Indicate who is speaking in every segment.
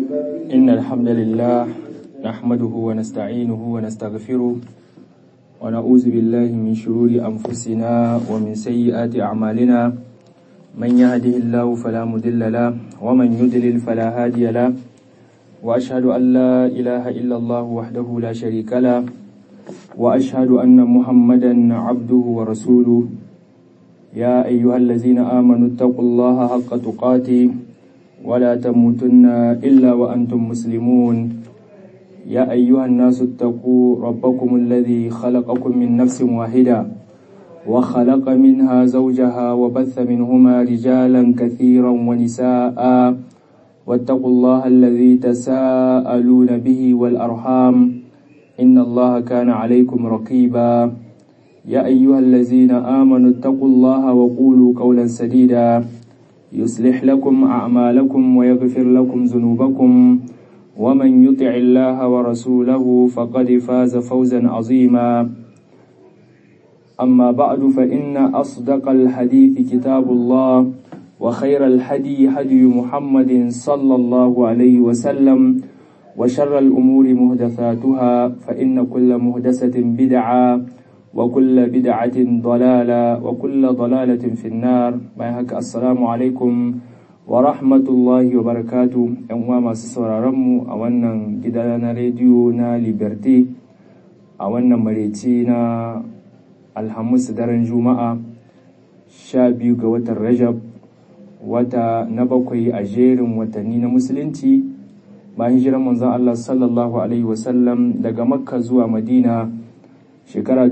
Speaker 1: إن الحمد لله نحمده ونستعينه ونستغفره ونعوذ بالله من شرور أنفسنا ومن سيئات أعمالنا من يهده الله فلا مضل له ومن يضلل فلا هادي له وأشهد أن لا إله إلا الله وحده لا شريك له وأشهد أن محمدا عبده ورسوله يا أيها الذين آمنوا اتقوا الله حق تقاته ولا تموتن إلا وأنتم مسلمون يا أيها الناس اتقوا ربكم الذي خلقكم من نفس واحدة وخلق منها زوجها وبث منهما رجالا كثيرا ونساء واتقوا الله الذي تساءلون به والأرحام إن الله كان عليكم رقيبا يا أيها الذين آمنوا اتقوا الله وقولوا قولا سديدا يصلح لكم أعمالكم ويغفر لكم ذنوبكم ومن يطع الله ورسوله فقد فاز فوزا عظيما أما بعد فإن أصدق الحديث كتاب الله وخير الحدي هدي محمد صلى الله عليه وسلم وشر الأمور مهدثاتها فإن كل مهدسة بدعة وكل بدعة ضلالة وكل ضلالة في النار بايهك السلام عليكم ورحمة الله وبركاته أنواع ما سسورارمو أولا جدالنا راديونا ليبرتي أولا مريتينا الحمس درن جمعة شابيو قوة الرجب wata na bakwai a jerin watanni na musulunci bayan hijirar manzon Allah sallallahu alaihi wasallam daga makka zuwa madina shekara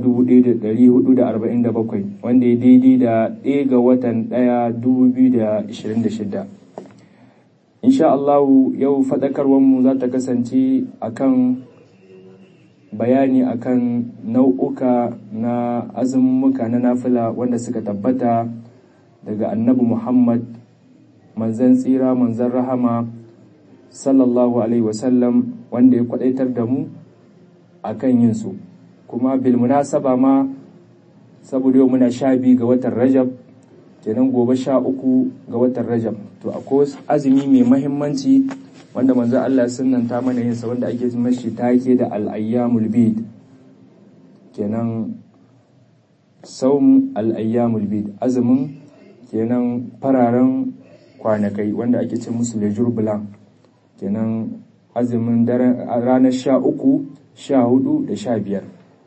Speaker 1: 1447 wanda ya daidai da ɗaya ga watan ɗaya 2026 insha Allah yau faɗakarwarmu za ta kasance akan bayani akan nau'uka na azummuka na nafila wanda suka tabbata daga annabi Muhammad manzan tsira manzan rahama sallallahu alaihi wasallam wanda ya kwadaitar da mu akan yin su kuma bil munasaba ma saboda yau muna sha biyu ga watan rajab kenan gobe sha uku ga watan rajab to akwai azumi mai mahimmanci wanda manzo Allah sunnanta mana yin sa wanda ake mashi take da al-ayyamul bid kenan saum al-ayyamul bid azumin kenan fararen kwanakai wanda ake ce musu lejur blanc kenan azumin ranar sha uku sha hudu da sha biyar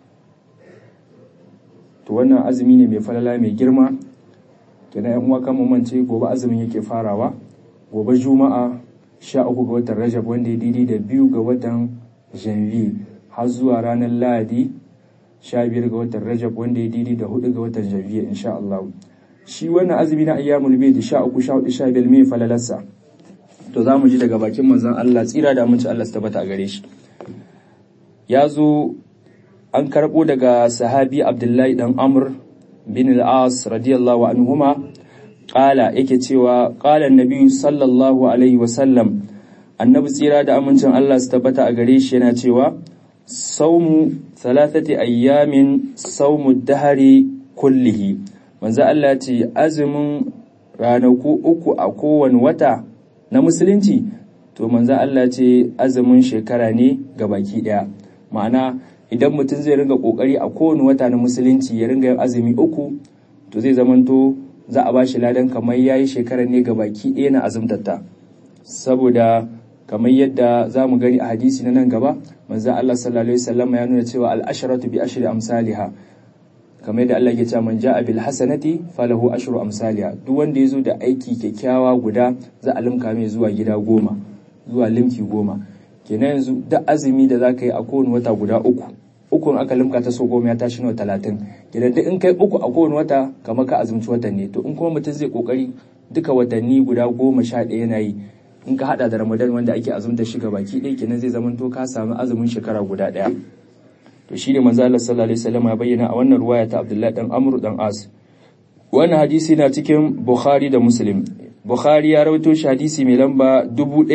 Speaker 1: to wannan azumi ne mai falala mai girma kenan yan uwa kan mance gobe azumin yake farawa gobe juma'a sha uku ga watan rajab wanda ya daidai da biyu ga watan janvier har zuwa ranar lahadi sha biyar ga watan rajab wanda ya daidai da hudu ga watan janvier insha Allah shi wannan azumi na ayyamul bayt sha uku sha hudu sha biyar mai falalarsa to za mu ji daga bakin manzon Allah tsira da aminci Allah su tabbata a gare shi ya zo an karɓo daga sahabi abdullahi dan amr bin al-as radiyallahu anhuma ƙala yake cewa ƙala nabi sallallahu alaihi wasallam annabi tsira da amincin Allah su tabbata a gare shi yana cewa saumu thalathati ayyamin saumu dahari kullihi manzo Allah ce azumin ranaku uku a kowane wata na musulunci to manzo Allah ce azumin shekara ne ga baki daya ma'ana idan mutum zai ringa kokari a kowane wata na musulunci ya ringa yin azumi uku to zai zamanto za a bashi ladan kamar yayi shekara ne ga baki daya na azumtatta saboda kamar yadda za mu gani a hadisi na nan gaba manzo Allah sallallahu alaihi wasallam ya nuna cewa al-asharatu bi ashri amsalha kamar yadda Allah ke cewa man ja'a bil hasanati falahu ashru amsalha duk wanda yazo da aiki kyakkyawa guda za a limka mai zuwa gida goma zuwa limki goma kenan yanzu duk azumi da zaka yi a kowane wata guda uku ukun aka limka ta so goma ya tashi nawa talatin kenan duk in kai uku a kowane wata kamar ka azumci watan ne to in kuma mutum zai kokari duka watanni guda goma sha ɗaya yana yi in ka hada da ramadan wanda ake azumta shi baki ɗaya kenan zai zama to ka samu azumin shekara guda ɗaya to shine manzo Allah sallallahu alaihi wasallam ya bayyana a wannan ruwaya ta Abdullah dan Amr dan As wannan hadisi na cikin Bukhari da Muslim Bukhari ya rawaito shi hadisi mai lamba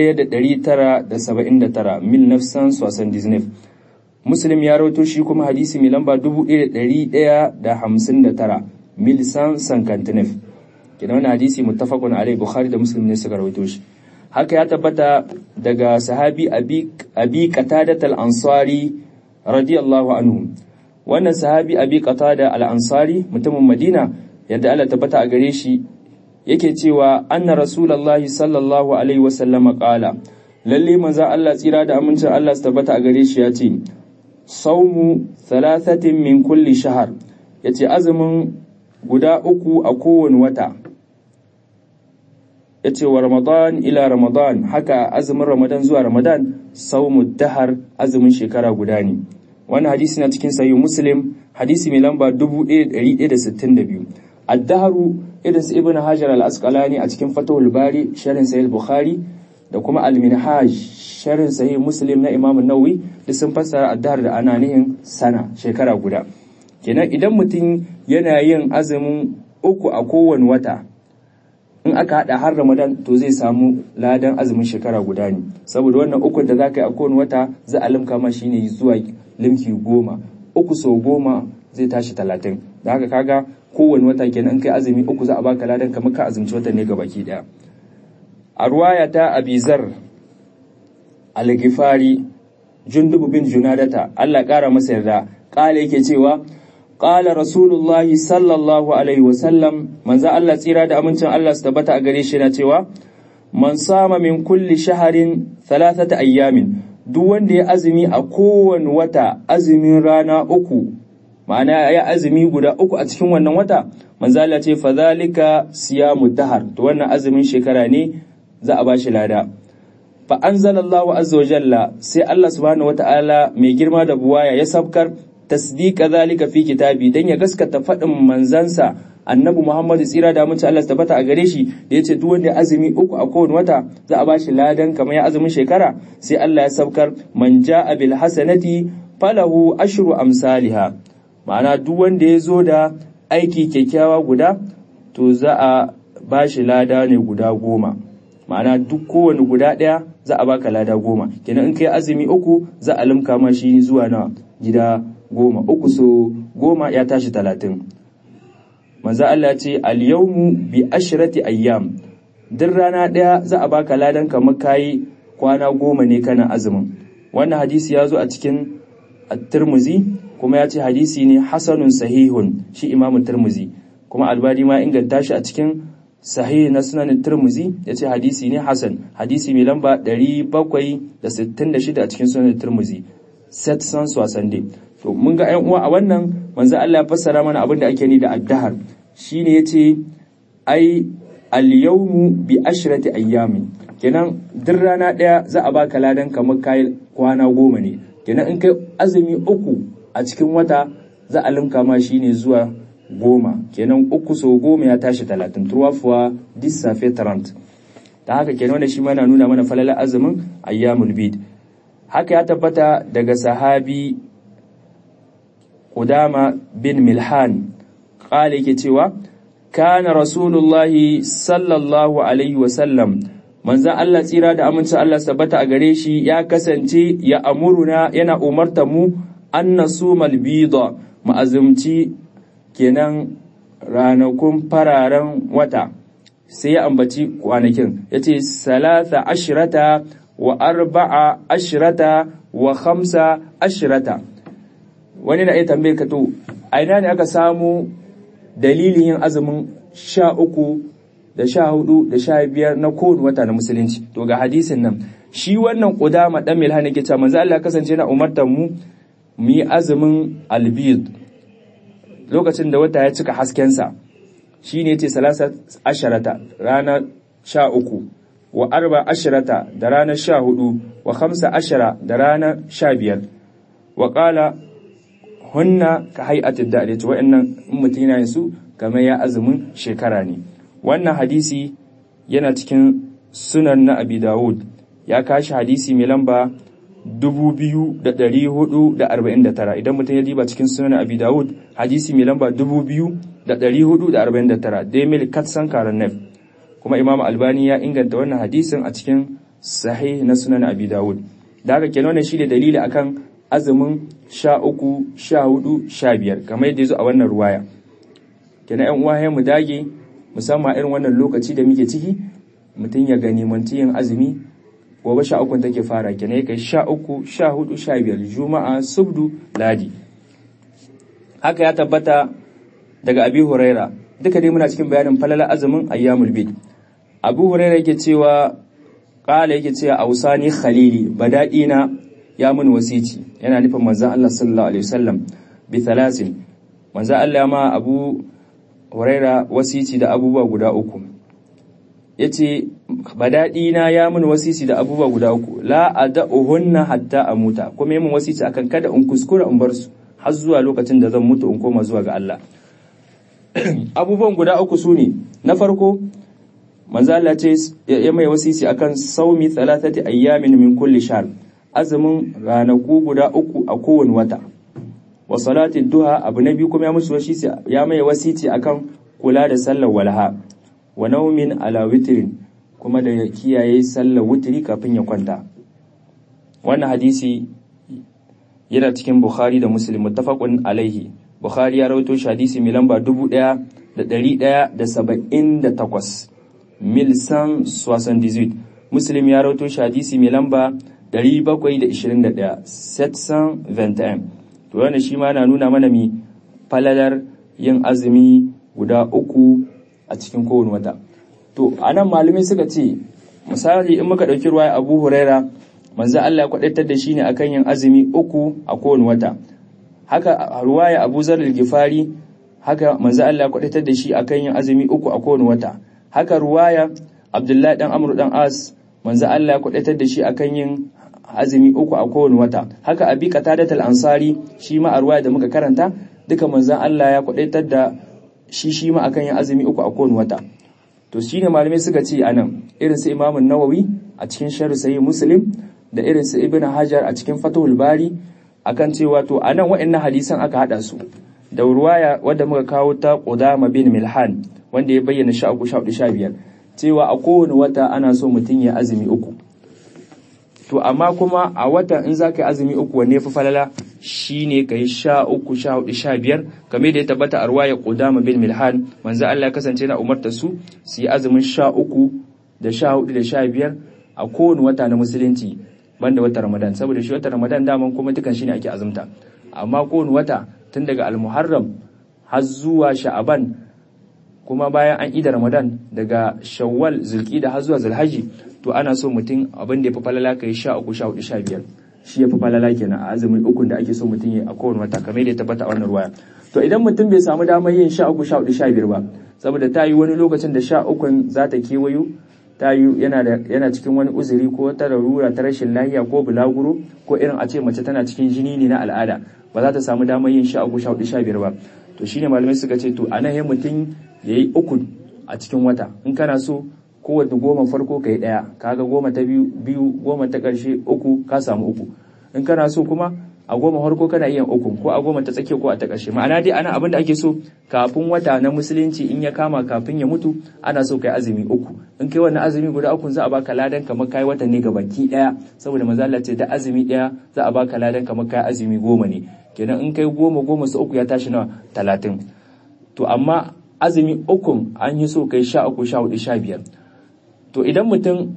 Speaker 1: 1979 mil nafsan sosan disney Muslim ya rawaito shi kuma hadisi mai lamba 1159 mil san sankantinef kenan wannan hadisi muttafaqun alai Bukhari da Muslim ne suka rawaito shi haka ya tabbata daga sahabi abi qatadat al-ansari radiyallahu anhu wannan sahabi abi qatada al-ansari mutumin madina yadda Allah tabbata a gare shi yake cewa anna rasulullahi sallallahu alaihi wasallam qala lalle manzo Allah tsira da amincin Allah su tabbata a gare shi ya ce saumu thalathatin min kulli shahar yace azumin guda uku a kowane wata yace wa ramadan ila ramadan haka azumin ramadan zuwa ramadan saumu dahar azumin shekara guda ne wannan hadisi na cikin sahih muslim hadisi mai lamba 1162 ad-dahru irin su ibn hajar al-asqalani a cikin fatahul bari sharhin sahih bukhari da kuma al-minhaj sharhin sahih muslim na imam an-nawawi duk sun fassara ad-dahr da ananihin sana shekara guda kenan idan mutum yana yin azumin uku a kowane wata in aka hada har ramadan to zai samu ladan azumin shekara guda ne saboda wannan ukun da zaka yi a kowane wata za a limka ma shine zuwa limki goma uku sau goma zai tashi talatin da haka kaga kowane wata kenan kai azumi uku za a baka ladan kamar ka azumci watan ne gabaki daya a ruwaya ta abizar al-gifari jundubu bin junadata Allah kara masa yarda kala yake cewa qala rasulullahi sallallahu alaihi wasallam manzo Allah tsira da amincin Allah su tabbata a gare shi na cewa man sama min kulli shaharin thalathata ayyamin duk wanda ya azumi a kowane wata azumin rana uku ma'ana ya azumi guda uku a cikin wannan wata manzo Allah ce fa zalika siyamu dahar to wannan azumin shekara ne za a bashi lada fa anzalallahu azza wa jalla sai Allah subhanahu wata'ala mai girma da buwaya ya sabkar tasdiqa zalika fi kitabi dan ya gaskata fadin manzansa annabi Muhammadu tsira da mace Allah tabbata a gare shi da yace duk wanda azumi uku a kowane wata za a bashi ladan kamar ya azumin shekara sai Allah ya sabkar man ja'a bil hasanati falahu ashru amsalha ma'ana duk wanda ya zo da aiki kyakkyawa guda to za a bashi lada ne guda goma ma'ana duk kowane guda ɗaya za a baka lada goma kenan in kai azumi uku za a limka ma shi zuwa na gida goma uku so goma ya tashi talatin manzo Allah ce al-yawmu bi ashrati ayyam duk rana ɗaya za a baka ladan kamar kayi kwana goma ne kana azumin wannan hadisi ya zo a cikin at-Tirmidhi kuma ya ce hadisi ne hasanun sahihun shi Imam Tirmidhi kuma Albani ma inganta shi a cikin sahih na sunan Tirmidhi ya ce hadisi ne hasan hadisi mai lamba 766 a cikin sunan Tirmidhi set san swasande to mun ga ƴan uwa a wannan manzo Allah ya fassara mana abin da ake ni da addahar shine yace ai al-yawmu bi ashrati ayyamin kenan duk rana daya za a baka ladan kamar kai kwana goma ne kenan in kai azumi uku a cikin wata za a limka ma shine zuwa goma kenan uku so goma ya tashi talatin turwafuwa dis safe tarant ta haka kenan wanda shi mana nuna mana falala azumin ayyamul bid haka ya tabbata daga sahabi Qudama bin Milhan qala yake cewa kana rasulullahi sallallahu alaihi wasallam manzan Allah tsira da amincin Allah tabbata a gare shi ya kasance ya amuruna yana umarta mu an nasumal bida mu azumci kenan ranakun fararen wata sai ya ambaci kwanakin ya ce salasa ashirata wa arba'a ashirata wa khamsa ashirata wani na iya tambaye ka to a ina ne aka samu dalilin yin azumin sha uku da sha hudu da sha biyar na kowane wata na musulunci to ga hadisin nan shi wannan kudama dan milhan yake cewa manzo Allah kasance na umartar mu mu yi azumin albid lokacin da wata ya cika haskensa shine yace salasa asharata rana sha uku wa arba asharata da ranar sha hudu wa khamsa ashara da ranar sha biyar wa qala hunna ka hay'atid da yace wa'annan in mutum yana su kamar ya azumin shekara ne wannan hadisi yana cikin sunan na abi dawud ya kashi hadisi mai lamba 2449 idan mutum ya diba cikin sunan abi dawud hadisi mai lamba 2449 demil katsan karanef kuma imam albani ya inganta wannan hadisin a cikin sahih na sunan abi dawud da haka kenan wannan shine dalili akan azumin sha uku sha hudu sha biyar kamar yadda ya zo a wannan ruwaya kenan yan uwa mu dage musamman irin wannan lokaci da muke ciki mutum ya gani yin azumi gobe sha uku take fara kenan kai sha uku sha hudu sha biyar juma'a subdu ladi haka ya tabbata daga abi huraira duka dai muna cikin bayanin falala azumin ayyamul bid abu huraira yake cewa kala yake cewa ausani khalili bada'ina ya mun wasici yana nufin manzon Allah sallallahu alaihi wasallam bi thalathin manzon Allah ma abu huraira wasici da abubuwa guda uku yace bada'ina ya mun wasici da abubuwa guda uku la ada'uhunna hatta amuta kuma yayin wasici akan kada in kuskura in bar su har zuwa lokacin da zan mutu in koma zuwa ga Allah abubuwan guda uku su ne na farko manzo Allah ce ya mai wasisi akan saumi thalathati ayyamin min kulli shahr azumin ranaku guda uku a kowane wata wa salati duha abu na biyu kuma ya musu wasisi ya mai wasiti akan kula da sallar walha wa naumin ala witrin kuma da kiyaye sallar wutri kafin ya kwanta wannan hadisi yana cikin Bukhari da Muslim muttafaqun alaihi Bukhari ya rawaito shi hadisi mai lamba 1178 Milsan 78 Muslim ya rawaito shi hadisi mai lamba 721 721 to wannan shi ma na nuna mana mi falalar yin azumi guda uku a cikin kowane wata to anan malamai suka ce misali in muka dauki ruwaya Abu Huraira manzo Allah ya kwadaitar da shi ne akan yin azumi uku a kowane wata haka ruwaya Abu Zar al-Ghifari haka manzo Allah ya kwadaitar da shi akan yin azumi uku a kowane wata haka ruwaya Abdullahi dan Amr dan As manzo Allah ya kwadaitar da shi akan yin azumi uku a kowane wata haka Abi Qatadat al-Ansari shi ma a ruwaya da muka karanta duka manzo Allah ya kwadaitar da shi shi ma akan yin azumi uku a kowane wata to shine malamai suka ce anan irin su Imam Nawawi a cikin Sharh Sahih Muslim da irin su Ibn Hajar a cikin Fathul Bari akan cewa to anan waɗannan hadisan aka hada su da ruwaya wadda muka kawo ta Qudama bin Milhan wanda ya bayyana sha uku sha sha biyar cewa a kowane wata ana so mutum ya azumi uku to amma kuma a wata in za ka yi azumi uku wanne fi falala shine ka yi sha uku sha hudu sha biyar game da ya tabbata a ruwaya Qudama bin Milhan manzo Allah ya kasance na umarta su su yi azumin sha uku da sha hudu da sha biyar a kowane wata na musulunci banda wata Ramadan saboda shi wata Ramadan daman kuma dukan shi ne ake azumta amma kowane wata tun daga Al-Muharram har zuwa Sha'aban kuma bayan an ida Ramadan daga Shawwal Zulqa'da har zuwa Zulhajji to ana so mutum abin da ya fi falala kai 13 14 15 shi ya fi falala kenan a azumin ukun da ake so mutum ya a kowane wata kamar da ya tabbata a wannan ruwaya to idan mutum bai samu damar yin 13 14 15 ba saboda ta yi wani lokacin da 13 za ta kewayo ta yi yana cikin wani uzuri ko ta larura ta rashin lahiya ko bulaguro ko irin a ce mace tana cikin jini ne na al'ada ba za ta samu damar yin sha uku sha hudu sha biyar ba to shine malamai suka ce to anan ya mutum ya yi uku a cikin wata in kana so kowace goma farko ka yi ɗaya kaga goma ta biyu biyu goma ta ƙarshe uku ka samu uku in kana so kuma a goma farko kana iya uku ko a goma ta tsakiya ko a ta ƙarshe ma'ana dai ana abin da ake so kafin wata na musulunci in ya kama kafin ya mutu ana so kai azumi uku in kai wannan azumi guda uku za a baka ladan kamar kai wata ne ga baki daya saboda manzo Allah ce da azumi daya za a baka ladan kamar kai azumi goma ne kenan in kai goma goma su uku ya tashi na talatin to amma azumi uku an yi so kai sha uku sha hudu sha biyar to idan mutum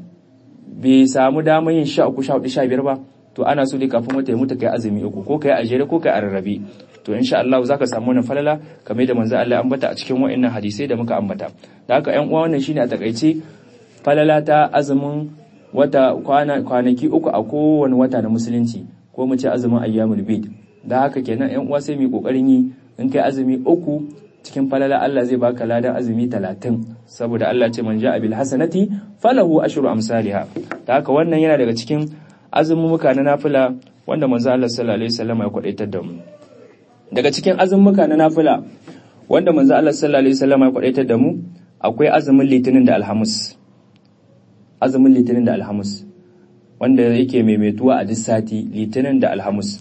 Speaker 1: bai samu damar yin sha uku sha hudu sha biyar ba to ana so dai kafin wata ya mutu kai azumi uku ko kai a jere ko kai a rarrabe to insha Allah zaka samu wannan falala kamar da manzo Allah ya ambata a cikin wa'annan hadisai da muka ambata da haka ƴan uwa wannan shine a takaice falala ta azumin wata kwana kwanaki uku a kowane wata na musulunci ko mu ce azumin ayyamul bid da haka kenan ƴan uwa sai mu kokarin yi in kai azumi uku cikin falala Allah zai baka ladan azumi talatin saboda Allah ce man ja'a bil hasanati falahu ashru amsalha da haka wannan yana daga cikin azumumuka na nafila wanda manzo Allah sallallahu alaihi wasallam ya kwadaitar da mu daga cikin azumumuka na nafila wanda manzo Allah sallallahu alaihi wasallam ya kwadaitar da mu akwai azumin litinin da alhamis azumin litinin da alhamis wanda yake maimaituwa a duk sati litinin da alhamis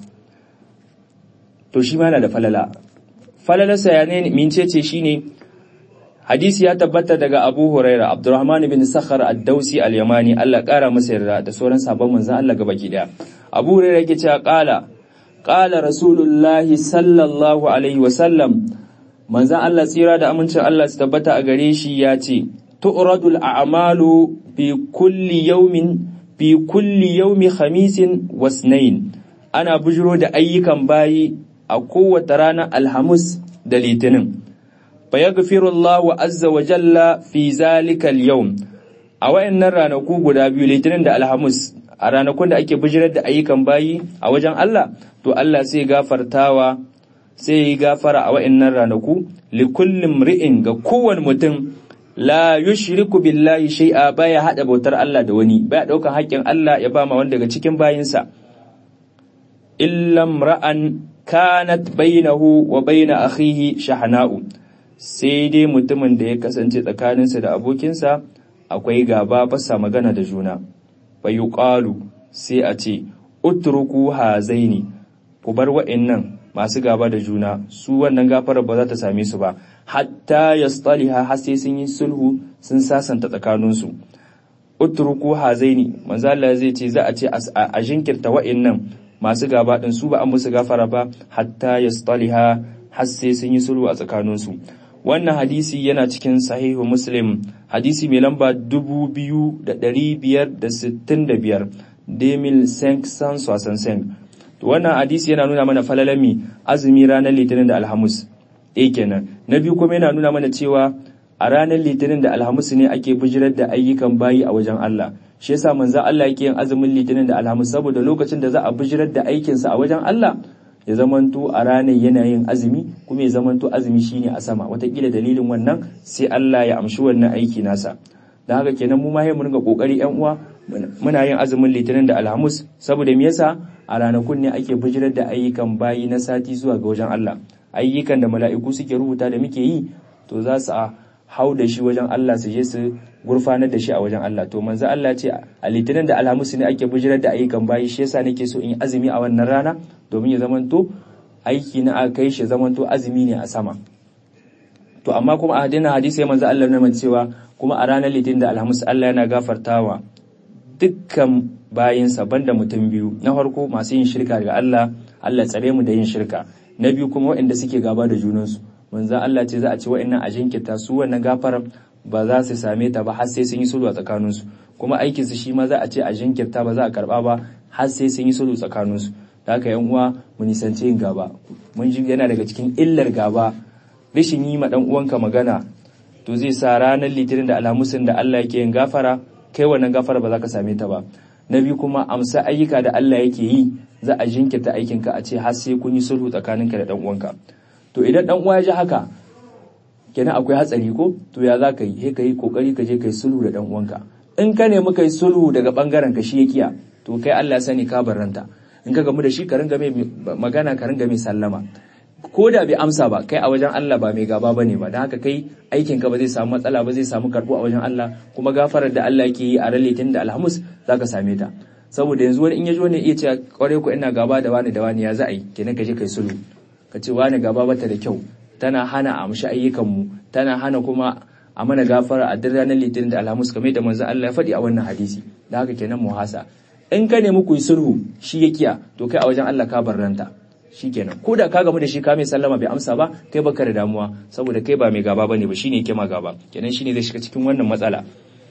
Speaker 1: to shi ma yana da falala falalarsa ya ne mincece shine hadisi ya tabbata daga Abu Huraira Abdurrahman bin Sakhar ad-Dausi al-Yamani Allah kara masa yarda da sauran sabon manzon Allah gabaki daya Abu Huraira yake cewa qala qala Rasulullah sallallahu alaihi wa sallam manzon Allah tsira da amincin Allah su tabbata a gare shi ya ce tu'radul a'malu fi kulli yawmin fi kulli yawmi khamisin wasnain ana bujiro da ayyukan bayi a kowace ranar alhamis da litinin fa yaghfirullahu azza wa jalla fi zalika al-yawm a wayannan ranaku guda biyu litinin da alhamis a ranakun da ake bijirar da ayyukan bayi a wajen Allah to Allah sai gafartawa sai yi gafara a wayannan ranaku li kullum ri'in ga kowane mutum la yushriku billahi shay'a baya hada bautar Allah da wani baya daukan haƙƙin Allah ya ba ma wanda daga cikin bayinsa illam ra'an kanat bainahu wa baina akhihi shahna'u sai dai mutumin da ya kasance tsakaninsa da abokinsa akwai gaba basa magana da juna fayuqalu sai a ce utruku hazaini ku bar wa'annan masu gaba da juna su wannan gafarar ba za ta same su ba hatta yastaliha har sai sun yi sulhu sun sasanta tsakaninsu utruku hazaini manzo Allah zai ce za a ce a jinkirta wa'annan masu gaba din su ba an musu gafara ba hatta yastaliha har sai sun yi sulhu a tsakaninsu wannan hadisi yana cikin sahihu muslim hadisi mai lamba 2565 demil sank to wannan hadisi yana nuna mana falalami azumi ranar litinin da alhamis ɗaya kenan na biyu kuma yana nuna mana cewa a ranar litinin da alhamis ne ake bijirar da ayyukan bayi a wajen Allah shi yasa manzo Allah yake yin azumin litinin da alhamis saboda lokacin da za a bijirar da aikinsa a wajen Allah ya zamanto a ranar yana yin azumi kuma ya zamanto azumi shine a sama watakila dalilin wannan sai Allah ya amshi wannan aiki nasa don haka kenan mu ma mu ringa kokari yan uwa muna yin azumin litinin da alhamis saboda me yasa a ranakun ne ake bijirar da ayyukan bayi na sati zuwa ga wajen Allah ayyukan da mala'iku suke rubuta da muke yi to za su hau da shi wajen Allah su je su gurfanar da shi a wajen Allah to manzo Allah ce a litinin da alhamis ne ake bijirar da ayyukan bayi shi yasa nake so in yi azumi a wannan rana domin ya zamanto aiki na aka kai shi zamanto azumi ne a sama to amma kuma a hadina hadisi ya manzo Allah na cewa kuma a ranar litinin da alhamis Allah yana gafartawa dukkan bayinsa banda mutum biyu na farko masu yin shirka ga Allah Allah tsare mu da yin shirka na biyu kuma waɗanda suke gaba da junansu manzo Allah ce za a ci waɗannan a jinkirta su wannan gafarar ba za su same ta ba har sai sun yi sulhu a tsakaninsu kuma aikin su shi ma za a ce a jinkirta ba za a karba ba har sai sun yi sulhu tsakaninsu da haka yan uwa mu nisanci yin gaba mun ji yana daga cikin illar gaba rashin yi ma dan uwanka magana to zai sa ranar litinin da alhamusin da Allah yake yin gafara kai wannan gafara ba za ka same ta ba na biyu kuma amsa ayyuka da Allah yake yi za a jinkirta aikinka a ce har sai kun yi sulhu tsakaninka da dan uwanka to idan dan uwa ya ji haka kenan akwai hatsari ko to ya za ka yi sai ka yi kokari ka je ka yi sulhu da dan uwanka in ka nemi ka yi sulhu daga bangaren ka shi ya kiya to kai Allah ya sani ka barranta in ka gamu da shi ka ringa mai magana ka ringa mai sallama ko da bai amsa ba kai a wajen Allah ba mai gaba bane ba don haka kai aikin ka ba zai samu matsala ba zai samu karbo a wajen Allah kuma gafarar da Allah yake yi a ralitin da alhamis zaka same ta saboda yanzu wani in ya ji wani iya cewa kware ku ina gaba da wani da wani ya za a yi kenan ka je kai sulhu ka ce wani gaba bata da kyau tana hana a amshi ayyukan mu tana hana kuma a mana gafara a duk ranar litinin da alhamis kamar da manzon Allah ya faɗi a wannan hadisi da haka kenan muhasa in ka nemi ku yi sulhu shi ya kiya to kai a wajen Allah ka barranta shikenan ko da ka gamu da shi ka mai sallama bai amsa ba kai baka da damuwa saboda kai ba mai gaba bane ba shine yake ma gaba kenan shine zai shiga cikin wannan matsala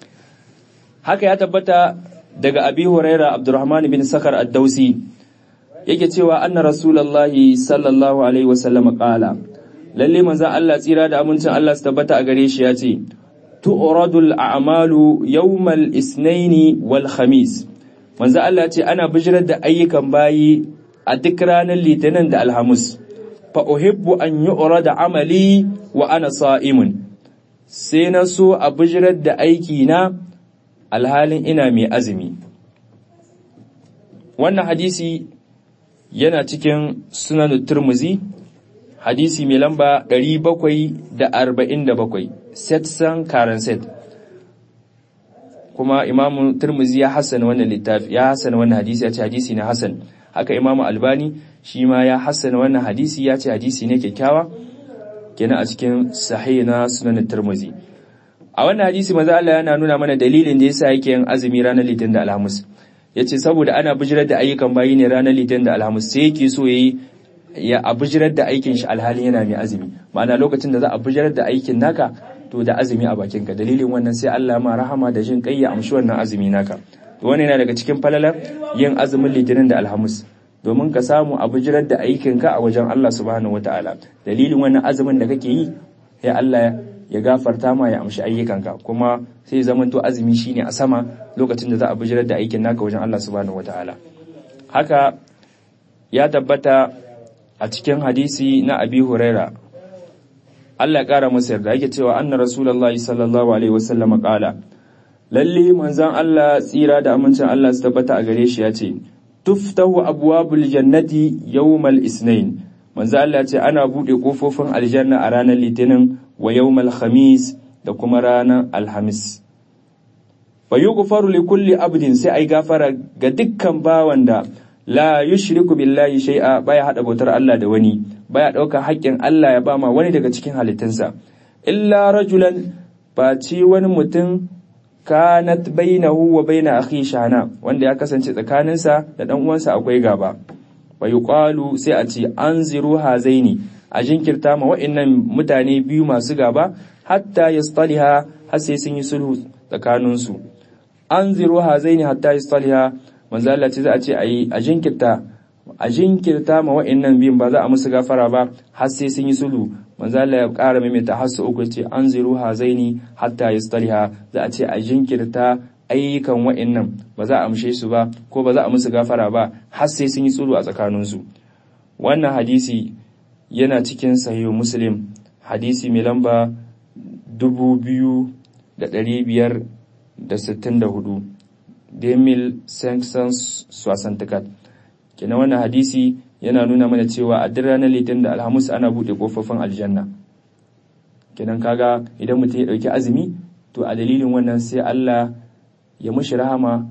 Speaker 1: haka ya tabbata daga Abi Huraira Abdurrahman bin Sakar Ad-Dausi yake cewa anna Rasulullahi sallallahu alaihi wasallam qala lalle manzo Allah tsira da amincin Allah su tabbata a gare shi ya ce tu'radul a'malu yawmal isnaini wal khamis manzo Allah ce ana bijirar da ayyukan bayi a duk ranar litinin da alhamis fa uhibbu an yu'rada amali wa ana sa'imun sai na so a bijirar da aiki na alhalin ina mai azumi wannan hadisi yana cikin sunan turmuzi hadisi mai lamba 747 setsan karanset kuma imamu turmuzi ya hassana wannan littafi ya hassana wannan hadisi ya ce hadisi na hasan haka imamu albani shi ma ya hassana wannan hadisi ya ce hadisi ne kyakkyawa kenan a cikin sahih na sunan turmuzi a wannan hadisi maza Allah yana nuna mana dalilin da yasa yake yin azumi ranar litinin da alhamis yace saboda ana bijirar da ayyukan bayi ne ranar litinin da alhamis sai yake so yayi ya abijirar da aikin shi alhalin yana mai azumi ma'ana lokacin da za a bijirar da aikin naka to da azumi a bakinka dalilin wannan sai Allah ma rahama da jin kai ya amshi wannan azumi naka to wannan yana daga cikin falalar yin azumin litinin da alhamis domin ka samu a bijirar da aikinka a wajen Allah subhanahu wataala dalilin wannan azumin da kake yi sai Allah ya gafarta ma ya amshi ayyukanka kuma sai zamanto azumi shine a sama lokacin da za a bijirar da aikin naka wajen Allah subhanahu wataala haka ya tabbata a cikin hadisi na Abi Huraira Allah ya kara masa yarda yake cewa anna rasulullahi sallallahu alaihi wasallam qala lalle manzon Allah tsira da amincin Allah su tabbata a gare shi yace tuftahu abwabul jannati yawmal isnain manzon Allah ce ana bude kofofin aljanna a ranar litinin wa yawmal khamis da kuma ranar alhamis fa yughfaru li kulli abdin sai ai gafara ga dukkan bawan da la yushriku billahi shay'a baya hada bautar Allah da wani baya dauka haƙƙin Allah ya bama wani daga cikin halittunsa illa rajulan ci wani mutum kanat bainahu wa baina akhi shana wanda ya kasance tsakaninsa da dan uwansa akwai gaba wa yuqalu sai a ce anziru hazaini a jinkirta ma wa'annan mutane biyu masu gaba hatta yastaliha har sai sun yi sulhu tsakaninsu anziru hazaini hatta yastaliha manzo Allah ce za a ce ayi a jinkirta a jinkirta ma wa'annan biyun ba za a musu gafara ba har sai sun yi sulhu manzo Allah ya ƙara maimaita har su uku ce anziru hazaini hatta yastaliha za a ce a jinkirta ayyukan wa'annan ba za a amshe su ba ko ba za a musu gafara ba har sai sun yi sulhu a tsakaninsu wannan hadisi yana cikin sahihu muslim hadisi mai lamba dubu biyu da ɗari biyar da sittin da hudu demil sanctions swasantikat kenan wannan hadisi yana nuna mana cewa a duk ranar litin da alhamis ana buɗe ƙofofin aljanna kenan kaga idan mutum ya ɗauki azumi to a dalilin wannan sai Allah ya mushi rahama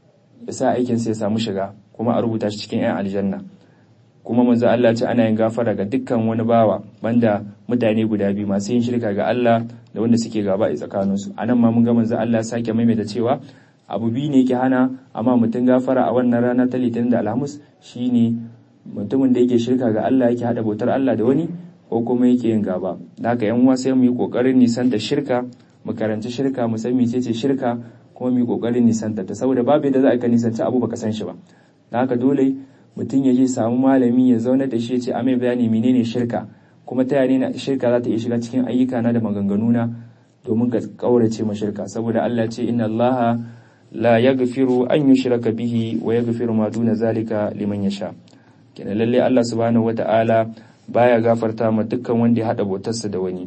Speaker 1: ya sa aikinsa ya samu shiga kuma a rubuta shi cikin 'yan aljanna kuma manzo Allah ce ana yin gafara ga dukkan wani bawa banda mutane guda biyu masu yin shirka ga Allah da wanda suke gaba a tsakaninsu anan ma mun ga manzo Allah sake maimaita cewa abu biyu ne ke hana amma mutum gafara a wannan rana ta litinin da alhamis shine mutumin da yake shirka ga Allah yake hada bautar Allah da wani ko kuma yake yin gaba da haka yan uwa sai mu yi kokarin nisan da shirka mu karanci shirka mu san mecece shirka kuma mu yi kokarin nisan ta saboda babu yadda za a ka nisanci abu baka san shi ba da haka dole mutum ya je samu malami ya zauna da shi ya ce a mai bayani menene shirka kuma ta yane shirka za ta iya shiga cikin ayyuka na da maganganu na domin ka kaurace ma shirka saboda Allah ce inna Allah la yaghfiru an yushraka bihi wa yaghfiru ma duna zalika liman yasha kenan lalle Allah subhanahu wata'ala baya gafarta ma dukkan wanda ya hada bautarsa da wani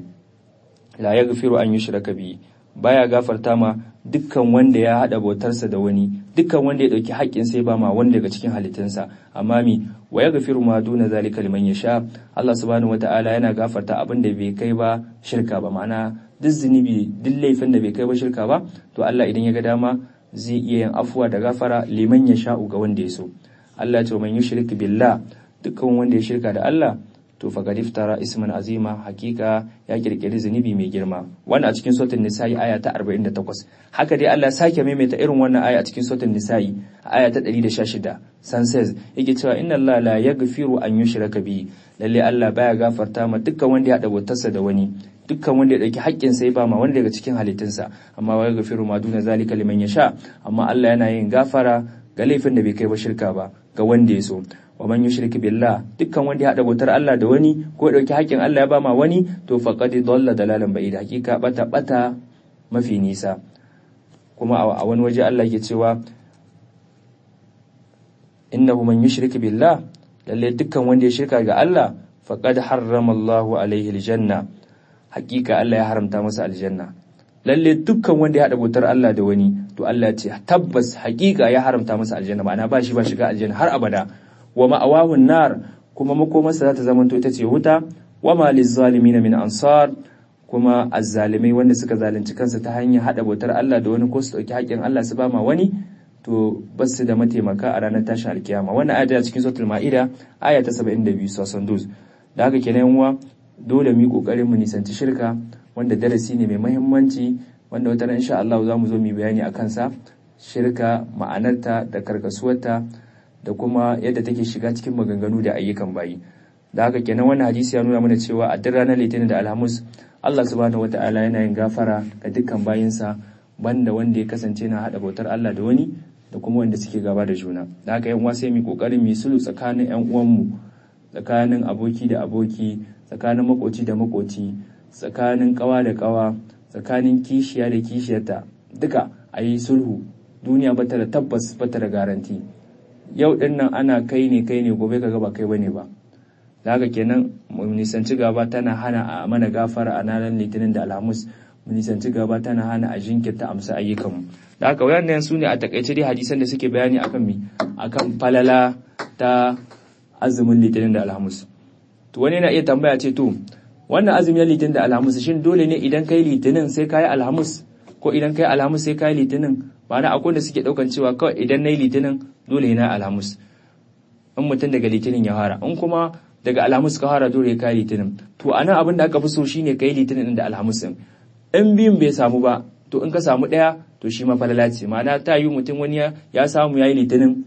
Speaker 1: la yaghfiru an yushraka bihi baya gafarta ma dukkan wanda ya hada bautarsa da wani dukkan wanda ya dauki haƙƙin sai ba ma wanda daga cikin halittunsa amma mi wa yaghfiru ma duna zalika liman yasha Allah subhanahu wata'ala yana gafarta abin da bai kai ba shirka ba ma'ana duk zunubi duk laifin da bai kai ba shirka ba to Allah idan ya ga dama zai iya yin afuwa da gafara liman ya sha'u ga wanda ya so Allah ce man yushrik billah dukkan wanda ya shirka da Allah to faqad iftara isman azima hakika ya kirkiri zunubi mai girma wannan a cikin suratul nisa'i aya ta 48 haka dai Allah sake maimaita irin wannan aya a cikin suratul nisa'i aya ta 116 san says yake cewa inna Allah la yaghfiru an yushraka bi lalle Allah baya gafarta ma dukkan wanda ya hada bautarsa da wani dukkan wanda ya dauki haƙƙin sai ba ma wanda daga cikin halittunsa amma wa yaghfiru ma duna zalika liman yasha amma Allah yana yin gafara ga laifin da bai kai ba shirka ba ga wanda ya so wa man yushrik billah dukkan wanda ya hada bautar Allah da wani ko ya dauki haƙƙin Allah ya ba ma wani to faqad dalla dalalan ba'id hakika bata bata mafi nisa kuma a wani waje Allah yake cewa innahu man yushrik billah lalle dukkan wanda ya shirka ga Allah faqad harrama Allahu alaihi aljanna hakika Allah ya haramta masa aljanna lalle dukkan wanda ya hada bautar Allah da wani to Allah ya ce tabbas hakika ya haramta masa aljanna ma'ana ba shi ba shiga aljanna har abada wa ma'awahun nar kuma makomarsa za ta zamanto ita ce wuta wa ma lizzalimina min ansar kuma azzalimai wanda suka zalunci kansu ta hanyar hada bautar Allah da wani ko su dauki haƙƙin Allah su ba ma wani to ba su da mataimaka a ranar tashin alkiyama wannan aya cikin suratul ma'ida aya ta 72 sosan dus da haka kenan uwa dole mu yi kokarin mu nisanci shirka wanda darasi ne mai muhimmanci wanda wata ran insha Allah za mu zo mu bayani a kansa shirka ma'anarta da karkasuwarta da kuma yadda take shiga cikin maganganu da ayyukan bayi da haka kenan wannan hadisi ya nuna mana cewa a duk ranar litinin da alhamis Allah subhanahu wata'ala yana yin gafara ga dukkan bayinsa banda wanda ya kasance na hada bautar Allah da wani da kuma wanda suke gaba da juna da haka yan uwa sai mu kokarin mu sulhu tsakanin yan uwanmu tsakanin aboki da aboki tsakanin makoci da makoci tsakanin kawa da kawa tsakanin kishiya da kishiyarta duka a yi sulhu duniya bata da tabbas bata da garanti yau din nan ana kai ne kai ne gobe kaga ba kai bane ba da haka kenan mu nisanci gaba tana hana a mana gafara a ranar litinin da alhamis mu nisanci gaba tana hana a jinkirta amsa ayyukanmu da haka wayannan su ne a takaice dai hadisan da suke bayani akan mi akan falala ta azumin litinin da alhamis to wani na iya tambaya ce to wannan azumin litinin da alhamis shin dole ne idan kai litinin sai kai alhamis ko idan kai alhamis sai kai litinin ba na akwai da suke daukan cewa kawai idan nayi litinin dole na alhamis in mutum daga litinin ya fara in kuma daga alhamis ka fara dole kai litinin to anan abin da aka fi so shine kai litinin da alhamis din in biyun bai samu ba to in ka samu daya to shi ma falala ce ma'ana ta yi mutum wani ya samu yayi litinin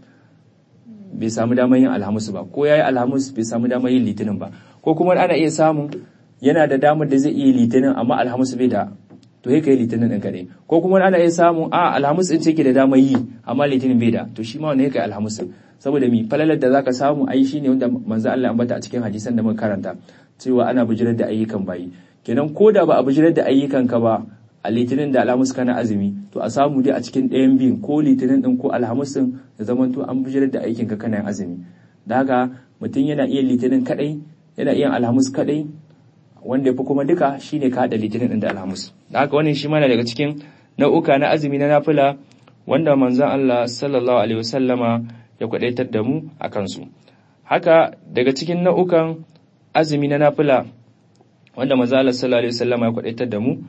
Speaker 1: bai samu damar yin alhamis ba ko yayi alhamis bai samu damar yin litinin ba ko kuma ana iya samun yana da damar da zai iya litinin amma alhamis bai da to sai kai litinin din kadai ko kuma ana iya samun a alhamis din ce ke da damar yi amma litinin bai da to shi ma wannan kai alhamis saboda mi falalar da zaka samu ai shine wanda manzo Allah ambata a cikin hadisan da muka karanta cewa ana bijirar da ayyukan bayi kenan ko da ba a bijirar da ayyukan ka ba a litinin da alhamis kana azumi to a samu dai a cikin ɗayan biyun ko litinin din ko alhamis din da zaman to an bijirar da aikin ka kana azumi da haka mutum yana iya litinin kadai yana iya alhamis kadai wanda yafi kuma duka shine ka hada litinin din da alhamis da haka wannan shi ma daga cikin nau'uka na azumi na nafila wanda manzon Allah sallallahu alaihi wasallama ya kwadaitar da mu a kansu haka daga cikin nau'ukan azumi na nafila wanda manzon Allah sallallahu alaihi wasallama ya kwadaitar da mu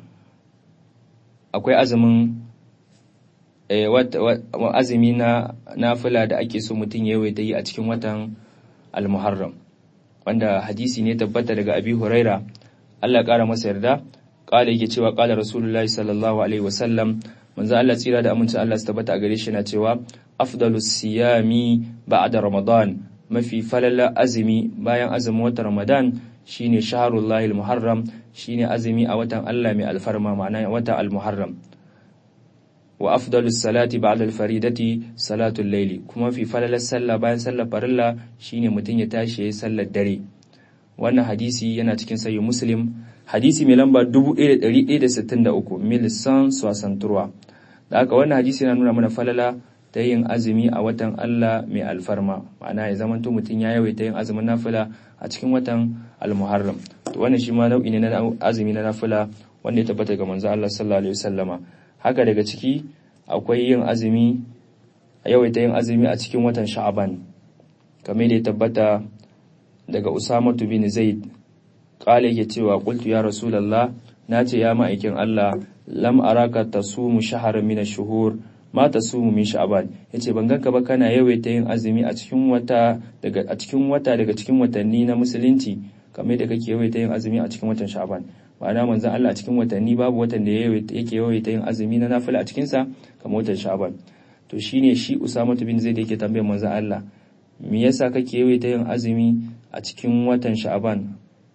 Speaker 1: akwai azumin azumi na nafila da ake so mutum ya yawaita yi a cikin watan al-muharram wanda hadisi ne tabbata daga abi huraira Allah ƙara masa yarda ƙala yake cewa ƙala rasulullahi sallallahu alaihi wasallam manzo Allah tsira da aminci Allah su tabbata a gare shi na cewa afdalus siyami ba'da ramadan mafi falala azumi bayan azumin watan ramadan shine shahrullahi al-muharram shine azumi a watan Allah mai alfarma ma'ana watan al-muharram wa afdalus salati ba'da al-faridati salatul layli kuma fi falalar sallah bayan sallar farilla shine mutum ya tashi yayin sallar dare wannan hadisi yana cikin sahih muslim hadisi mai lamba 1163 milisan sosanturwa da aka wannan hadisi yana nuna mana falala ta yin azumi a watan Allah mai alfarma ma'ana ya zamanto mutum ya yawaita yin azumin nafila a cikin watan al-muharram to wannan shi ma nau'i ne na azumi na nafila wanda ya tabbata ga manzo Allah sallallahu alaihi wasallama haka daga ciki akwai yin azumi a yawaita yin azumi a cikin watan sha'aban kamar da ya tabbata daga usamatu bin zaid kala yake cewa qultu ya rasulullah nace ya ma'aikin Allah lam araka tasumu shahran min ash-shuhur ma tasumu min sha'ban yace ban ganka ba kana yawaita yin azumi a cikin wata daga a cikin wata daga cikin watanni na musulunci kamar da kake yawaita yin azumi a cikin watan sha'ban ma'ana manzon Allah a cikin watanni babu watan da yake yawaita yin azumi na nafila a cikin sa kamar watan sha'ban to shine shi Usama bin Zaid yake tambayar manzon Allah me yasa kake yawaita yin azumi a cikin watan sha'ban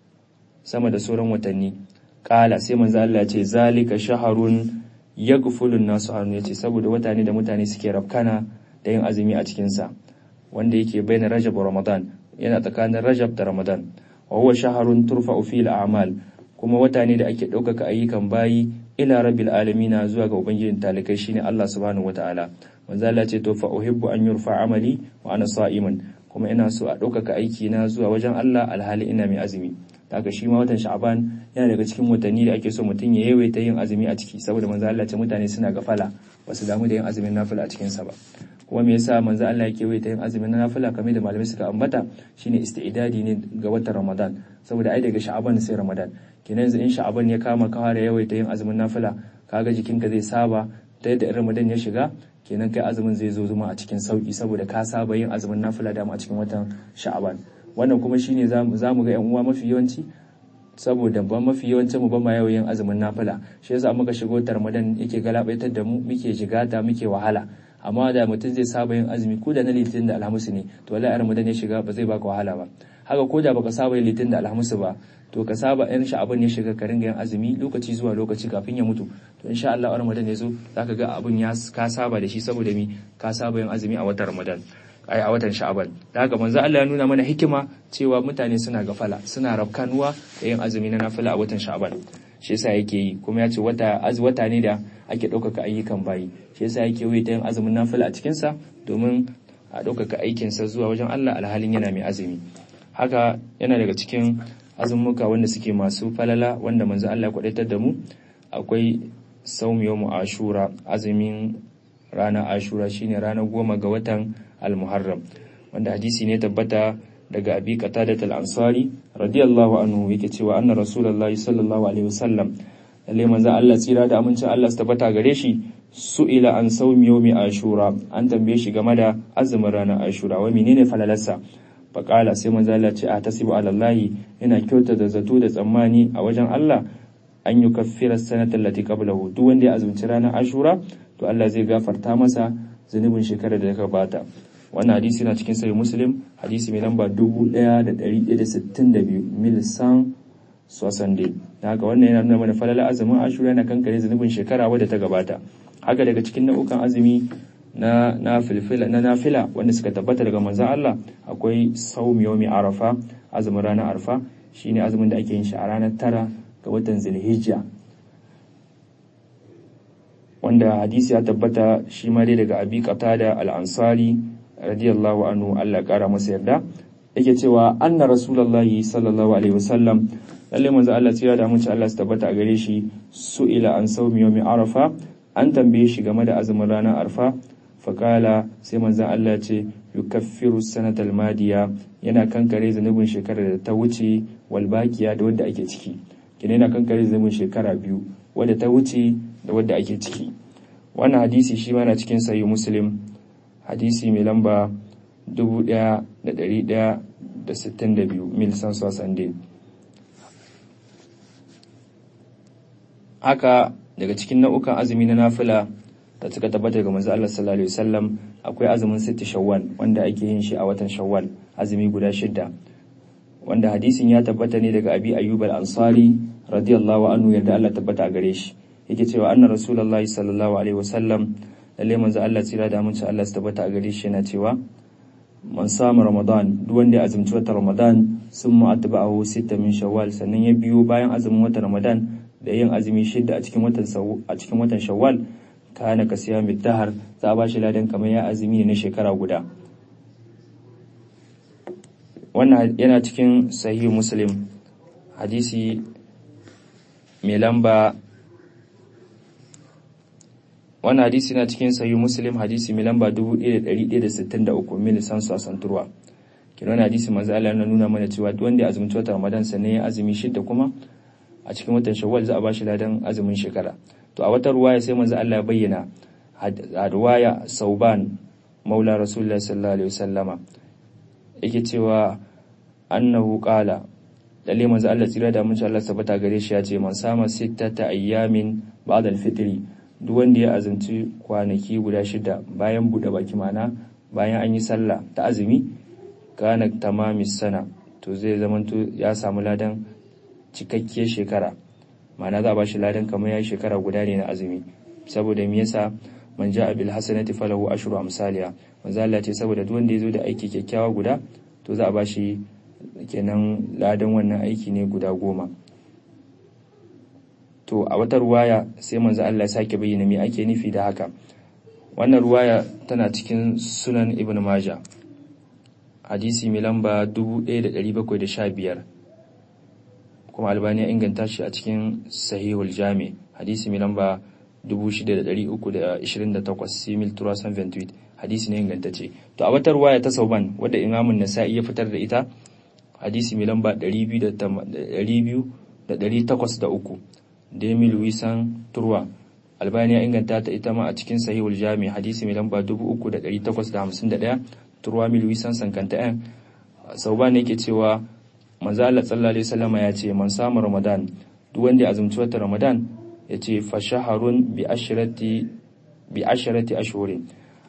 Speaker 1: sama da sauran watanni kala sai manzo Allah ya ce zalika shaharun yaghfulun nasu anhu yace saboda wata ne da mutane suke rafkana da yin azumi a cikin sa wanda yake bayan Rajab Ramadan yana tsakanin Rajab da Ramadan wa huwa shaharun turfa'u fil a'mal kuma wata ne da ake ɗaukaka ayyukan bayi ila rabbil alamina zuwa ga ubangijin talikai shine Allah subhanahu wataala manzo Allah ce to fa uhibbu an yurfa amali wa ana sa'iman kuma ina so a ɗaukaka aiki na zuwa wajen Allah alhali ina mai azumi daga shi ma watan sha'aban yana daga cikin watanni da ake so mutum ya yawaita yin azumi a ciki saboda manzo Allah ce mutane suna gafala ba su damu da yin azumin nafila a cikin sa ba kuma me yasa manzo Allah yake yawaita yin azumin nafila kamar da malamai suka ambata shine istidadi ne ga watan Ramadan saboda ai daga sha'aban sai Ramadan kenan yanzu in sha'aban ya kama ka fara yawaita yin azumin nafila kaga jikinka zai saba ta yadda Ramadan ya shiga kenan kai azumin zai zo zuma a cikin sauki saboda ka saba yin azumin nafila dama a cikin watan sha'aban wannan kuma shine za mu ga yan uwa mafi yawanci saboda ba mafi yawancin mu ba ma yau yin azumin nafila shi yasa muka shigo ta ramadan yake galabaitar da mu muke jigata muke wahala amma da mutum zai saba yin azumi ko da na litinin da alhamis ne to wallahi ramadan ya shiga ba zai baka wahala ba haka ko da baka saba yin litinin da alhamis ba to ka saba yan sha'aban ya shiga ka ringa yin azumi lokaci zuwa lokaci kafin ya mutu to insha Allah ramadan ya zo zaka ga abun ya ka saba da shi saboda mi ka saba yin azumi a watan ramadan ai a watan sha'aban da haka manzo Allah ya nuna mana hikima cewa mutane suna gafala suna rafkanuwa da yin azumi na nafila a watan sha'aban shi yasa yake yi kuma ya ce wata az wata ne da ake ɗaukaka ayyukan bayi shi yasa yake yi ta yin azumin nafila a cikin sa domin a ɗaukaka aikin sa zuwa wajen Allah alhalin yana mai azumi haka yana daga cikin azumuka wanda suke masu falala wanda manzo Allah ya kwadaitar da mu akwai saum yawmu ashura azumin ranar ashura shine ranar goma ga watan al-muharram wanda hadisi ne tabbata daga abi qatadat al-ansari radiyallahu anhu yake cewa anna rasulullahi sallallahu alaihi wasallam lalle manzo Allah tsira da amincin Allah su tabbata gare shi su'ila an sawmi yawmi ashura an tambaye shi game da azumin ranar ashura wa menene falalarsa faqala sai manzo Allah ce a tasibu ala Allah yana kyauta da zato da tsammani a wajen Allah an yi kaffira sanatar lati qablahu duk wanda ya azumci ranar ashura to Allah zai gafarta masa zunubin shekarar da ya gabata wannan hadisi na cikin sahih muslim hadisi mai lamba 1162 mil san sosande da haka wannan yana nuna mana falala azumin ashura yana kankare zunubin shekara wadda ta gabata haka daga cikin nau'ukan azumi na na filfila na nafila wanda suka tabbata daga manzon Allah akwai saum yawmi arafa azumin ranar arfa shine azumin da ake yin shi a ranar tara ga watan zulhijja wanda hadisi ya tabbata shi ma dai daga abi qatada al-ansari radiyallahu anhu Allah kara masa yarda yake cewa anna rasulullahi sallallahu alaihi wasallam lalle manzo Allah tsira da mun Allah su tabbata a gare shi su'ila an sawmi yawmi arafa an tambaye shi game da azumin ranar arfa fakala sai manzo Allah ce yukaffiru sanatal madiya yana kankare zanubin shekarar da ta wuce wal baqiya da wadda ake ciki kina yana kankare zanubin shekara biyu wadda ta wuce da wadda ake ciki wannan hadisi shi ma na cikin sahih muslim hadisi mai lamba 1162 mil sansuwa sande haka daga cikin nau'ukan azumi na nafila da suka tabbata ga manzo Allah sallallahu alaihi wasallam akwai azumin sitti shawwal wanda ake yin shi a watan shawwal azumi guda shidda wanda hadisin ya tabbata ne daga abi ayyub al-ansari radiyallahu anhu yadda Allah tabbata a gare shi yake cewa anna rasulullahi sallallahu alaihi wasallam lalle manzo Allah tsira da aminci Allah su tabbata a gare shi yana cewa man samu ramadan duk wanda ya azumci watan ramadan sun mu'atba'ahu sita min shawwal sannan ya biyo bayan azumin watan ramadan da yin azumi shida a cikin watan a cikin watan shawwal kana ka siya dahar za a bashi ladan kamar ya azumi ne na shekara guda wannan yana cikin sahih muslim hadisi mai lamba wannan hadisi na cikin sahih muslim hadisi mai lamba 1163 mil sansu a santurwa kin wannan hadisi manzo Allah yana nuna mana cewa duk wanda ya azumci watan Ramadan sannan ya azumi shidda kuma a cikin watan Shawwal za a bashi ladan azumin shekara to a wata ruwaya sai manzo Allah ya bayyana a ruwaya Sauban Maula Rasulullah sallallahu alaihi wasallama yake cewa annahu qala lalle manzo Allah tsira da mun Allah sabata gare shi ya ce man sama sittata ayyamin ba'da al-fitri duk wanda ya azumci kwanaki guda shida bayan buɗe baki mana bayan an yi sallah ta azumi kana tamamis sana to zai zamanto ya samu ladan cikakkiyar shekara mana za a bashi ladan kamar ya shekara guda ne na azumi saboda me yasa man ja'a bil hasanati falahu ashru amsalha manzo Allah ce saboda duk wanda ya zo da aiki kyakkyawa guda to za a bashi kenan ladan wannan aiki ne guda goma to a wata ruwaya sai manzo Allah ya sake bayyana me ake nufi da haka wannan ruwaya tana cikin sunan ibn maja hadisi mai lamba 1715 kuma albani ya inganta shi a cikin sahihul jami hadisi mai lamba 6328 simil turasan ventuit hadisi ne ingantacce to a wata ruwaya ta sauban wadda imamun nasa'i ya fitar da ita hadisi mai lamba 2803 Demi Luisan Turwa Albani ya inganta ta ita ma a cikin Sahihul Jami hadisi mai lamba 3851 Turwa mi Luisan Sankanta ɗan Sauban ne yake cewa manzo Allah sallallahu alaihi wasallam ya ce man samu Ramadan duk wanda ya azumci wata Ramadan ya ce fa shaharun bi ashrati bi ashrati ashhurin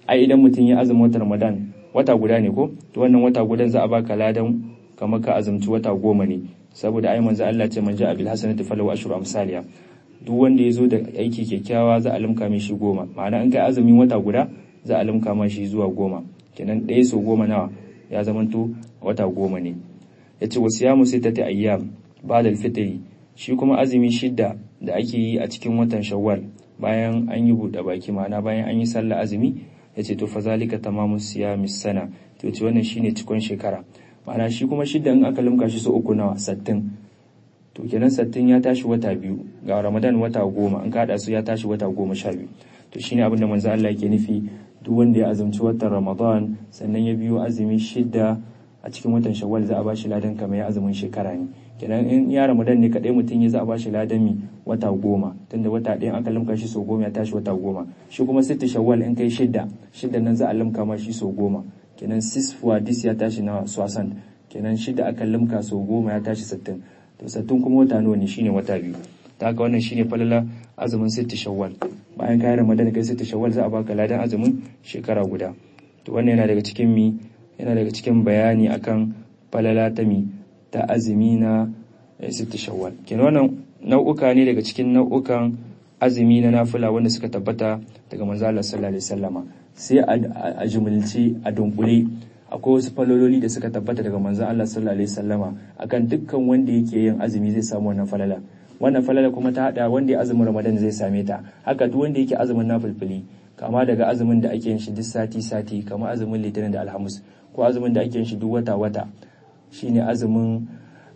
Speaker 1: ai idan mutum ya azumi watan ramadan wata guda ne ko to wannan wata gudan za a baka ladan kamar ka azumci wata goma ne saboda ai manzo Allah ce man ja'a bil hasanati falahu ashru amsaliya duk wanda ya zo da aiki kyakkyawa za a limka mai shi goma ma'ana in kai azumin wata guda za a limka mai shi zuwa goma kenan ɗaya so goma nawa ya zamanto wata goma ne ya ce wasu yamu sai ta ta ayyam ba da fitri shi kuma azumi shidda da ake yi a cikin watan shawwal bayan an yi buɗe baki ma'ana bayan an yi sallah azumi ya ce to fa zalika tamamu siyamis sana to ce wannan shine cikon shekara ma'ana shi kuma shidda in aka limka shi so uku nawa sattin to kenan sattin ya tashi wata biyu ga ramadan wata goma in ka su ya tashi wata goma sha biyu to shine abin da manzo Allah yake nufi duk wanda ya azumci watan ramadan sannan ya biyo azumi shidda a cikin watan shawwal za a ba shi ladan kamar ya azumin shekara ne kenan in ya ramadan ne kadai mutum ya za a ba shi ladan mi wata goma tunda wata ɗaya aka limka shi sau goma ya tashi wata goma shi kuma sitti shawwal in kai shidda shidda nan za a limka ma shi sau goma kenan sis fuwa dis ya tashi na swasan kenan shidda aka limka sau goma ya tashi sittin to sattun kuma wata nawa ne shine wata biyu ta haka wannan shine falala azumin sitti shawwal bayan kayan ramadan kai sitti shawwal za a baka ladan azumin shekara guda to wannan yana daga cikin mi yana daga cikin bayani akan falala ta mi ta azumi na sitti shawwal kenan wannan nau'uka ne daga cikin nau'ukan azumi na nafila wanda suka tabbata daga manzo Allah sallallahu alaihi wasallama sai a jumulce a dunkule akwai wasu falololi da suka tabbata daga manzon Allah sallallahu alaihi wasallama akan dukkan wanda yake yin azumi zai samu wannan falala wannan falala kuma ta hada wanda ya azumin Ramadan zai same ta haka duk wanda yake azumin nafilfili kama daga azumin da ake yin shi duk sati sati kama azumin Litinin da Alhamis ko azumin da ake yin shi duk wata wata shine azumin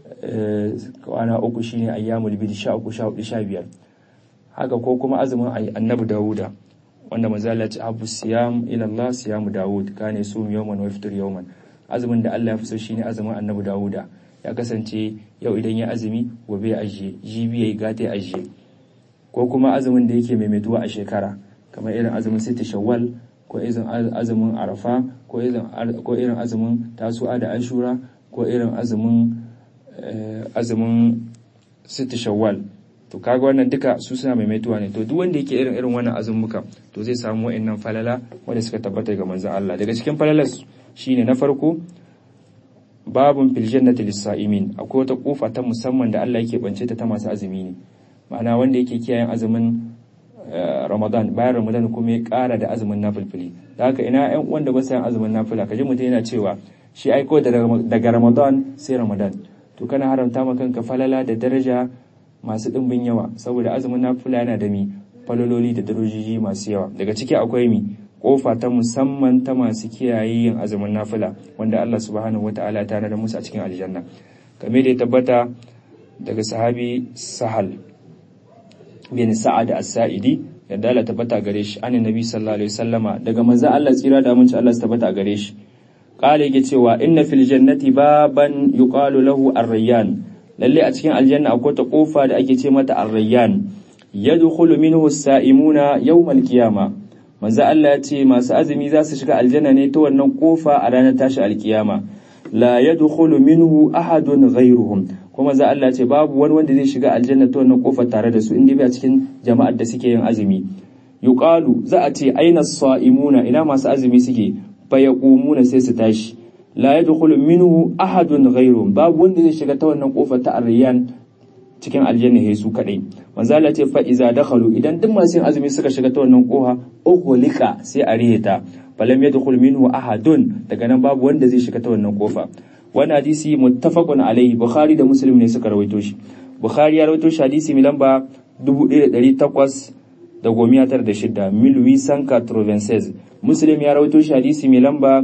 Speaker 1: kwana uku shine ayyamul bid 13 14 15 haka ko kuma azumin Annabi Dawuda wanda manzala ce abu siyam ila Allah siyamu Dawud kane sum yawman wa iftar yawman azumin da Allah ya fi so shine azumin Annabi Dawuda ya kasance yau idan ya azumi gobe ya ajiye jibi yayi gata ya ajiye ko kuma azumin da yake maimaituwa a shekara kamar irin azumin sita shawwal ko irin azumin arafa ko irin ko irin azumin tasu'a da ashura ko irin azumin azumin sita shawwal to kaga wannan duka su suna maimaituwa ne to duk wanda yake irin irin wannan azumuka to zai samu wa'annan falala wanda suka tabbata ga manzon Allah daga cikin falalas shine na farko babun fil jannati lis-sa'imin akwai wata kofa ta musamman da Allah yake bance ta ta masu azumi ne ma'ana wanda yake kiyayen azumin Ramadan bayan Ramadan kuma ya kara da azumin nafilfili da haka ina ƴan uwan da ba su yin azumin nafila kaji mutum yana cewa shi aiko daga Ramadan sai Ramadan to kana haramta ma kanka falala da daraja masu ɗimbin yawa saboda azumin nafila yana da mi falololi da darajiji masu yawa daga ciki akwai mi kofa ta musamman ta masu kiyaye yin azumin nafila wanda Allah subhanahu wata'ala ta nada musu a cikin aljanna game da ya tabbata daga sahabi sahal bin sa'ad as-sa'idi yadda Allah tabbata gare shi an nabi sallallahu alaihi wasallama daga manzo Allah tsira da aminci Allah tabbata gare shi qala yake cewa inna fil jannati baban yuqalu lahu ar-rayyan lalle a cikin aljanna akwai ta kofa da ake ce mata ar-rayyan yadkhulu minhu as-sa'imuna yawm al-qiyama manzo Allah ya ce masu azumi za su shiga aljanna ne ta wannan kofa a ranar tashi alkiyama la yadkhulu minhu ahadun ghayruhum kuma za Allah ce babu wani wanda zai shiga aljanna ta wannan kofa tare da su inda bai cikin jama'ar da suke yin azumi yuqalu za a ce aina as-sa'imuna ina masu azumi suke fa yaqumuna sai su tashi la yadkhulu minhu ahadun ghayruhum babu wanda zai shiga ta wannan kofar ta aryan cikin aljanna sai su kadai manzo Allah ce fa iza dakhalu idan duk masu yin azumi suka shiga ta wannan koha ughliqa sai a riheta falam yadkhul minhu ahadun daga nan babu wanda zai shiga ta wannan kofa wannan hadisi muttafaqun alaihi bukhari da muslim ne suka rawaito shi bukhari ya rawaito shi hadisi mai lamba 1800 da gomiya tara da shida milwi sanka trovenses muslim ya rawaito shi hadisi mai lamba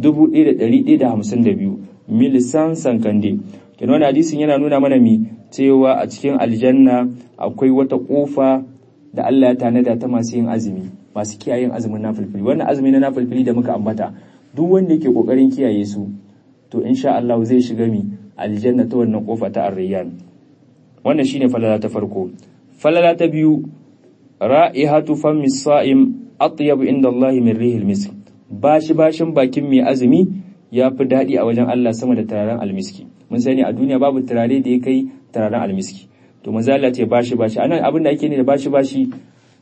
Speaker 1: 1152 milisan sankande kenan wannan hadisin yana nuna mana mi cewa a cikin aljanna akwai wata kofa da Allah ya tanada ta masu yin azumi masu kiyayen azumin nafilfili wannan azumi na nafilfili da muka ambata duk wanda yake kokarin kiyaye su to insha Allah zai shiga mi aljanna ta wannan kofa ta ar-rayyan wannan shine falala ta farko falala ta biyu ra'ihatu fammi sa'im atyab inda Allah min rihil misk bashi bashin bakin mai azumi ya fi daɗi a wajen Allah sama da turaren almiski mun sani a duniya babu turare da ya kai turaren almiski to manzo Allah ce bashi bashi anan abin da ake ne da bashi bashi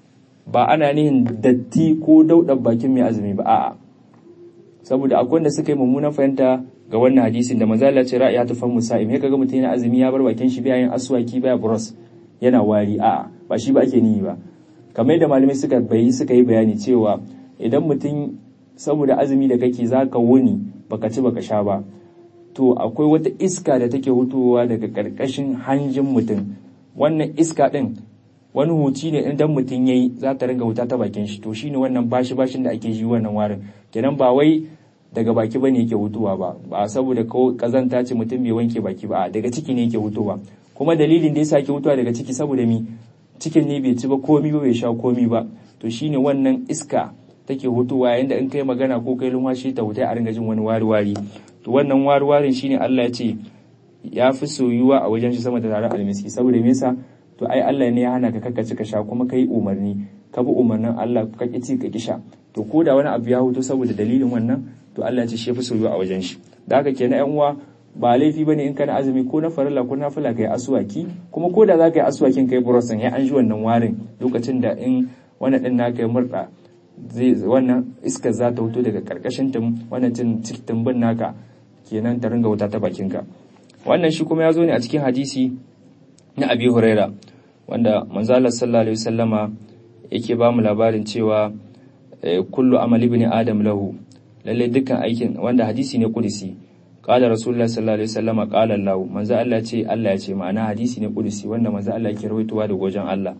Speaker 1: ba ana nihin datti ko daudar bakin mai azumi ba a'a saboda akwai wanda suka yi mummunan fahimta ga wannan hadisin da manzo Allah ce ra'iya ta famu sa'im ya kaga mutum yana azumi ya bar bakin shi bayan aswaki baya bros yana wari a'a ba shi ba ake nihi ba kamar yadda malamai suka bayi suka yi bayani cewa idan mutum saboda azumi da kake zaka wuni baka ci baka sha ba to akwai wata iska da take hutowa daga karkashin hanjin mutum wannan iska din wani huci ne idan mutum yayi za ta ringa wuta ta bakin shi to shine wannan bashi bashin da ake ji wannan warin kenan ba wai daga baki bane yake hutuwa ba ba saboda ko kazanta ce mutum bai wanke baki ba daga ciki ne yake hutuwa kuma dalilin da yasa yake hutuwa daga ciki saboda mi cikin ne bai ci ba komi ba bai sha komi ba to shine wannan iska take hutuwa yayin da in kai magana ko kai lumwashi ta hutai a ringa jin wani wari-wari to wannan wari-warin shine Allah ya ce ya fi soyuwa a wajen shi sama da taron almiski saboda me yasa to ai Allah ne ya hana ka kakkaci ka sha kuma kai umarni ka bi umarnin Allah ka ki ci ka ki sha to ko da wani abu ya huto saboda dalilin wannan to Allah ya ce shi ya fi soyuwa a wajen shi da haka kenan ƴan uwa ba laifi bane in kana azumi ko na farilla ko na fila kai aswaki kuma ko da za ka yi aswakin kai burosin ya an ji wannan warin lokacin da in wannan din naka ya murda zai wannan iskar za ta fito daga karkashin tum wannan cin cikin tumbin naka kenan ta ringa wuta ta bakinka wannan shi kuma ya zo ne a cikin hadisi na abi huraira wanda manzo Allah sallallahu alaihi wasallama yake ba mu labarin cewa kullu amali ibn adam lahu lalle dukkan aikin wanda hadisi ne kudisi qala rasulullah sallallahu alaihi wasallama qala Allah manzo Allah ce Allah ya ce ma'ana hadisi ne kudisi wanda manzo Allah yake rawaitowa da gojen Allah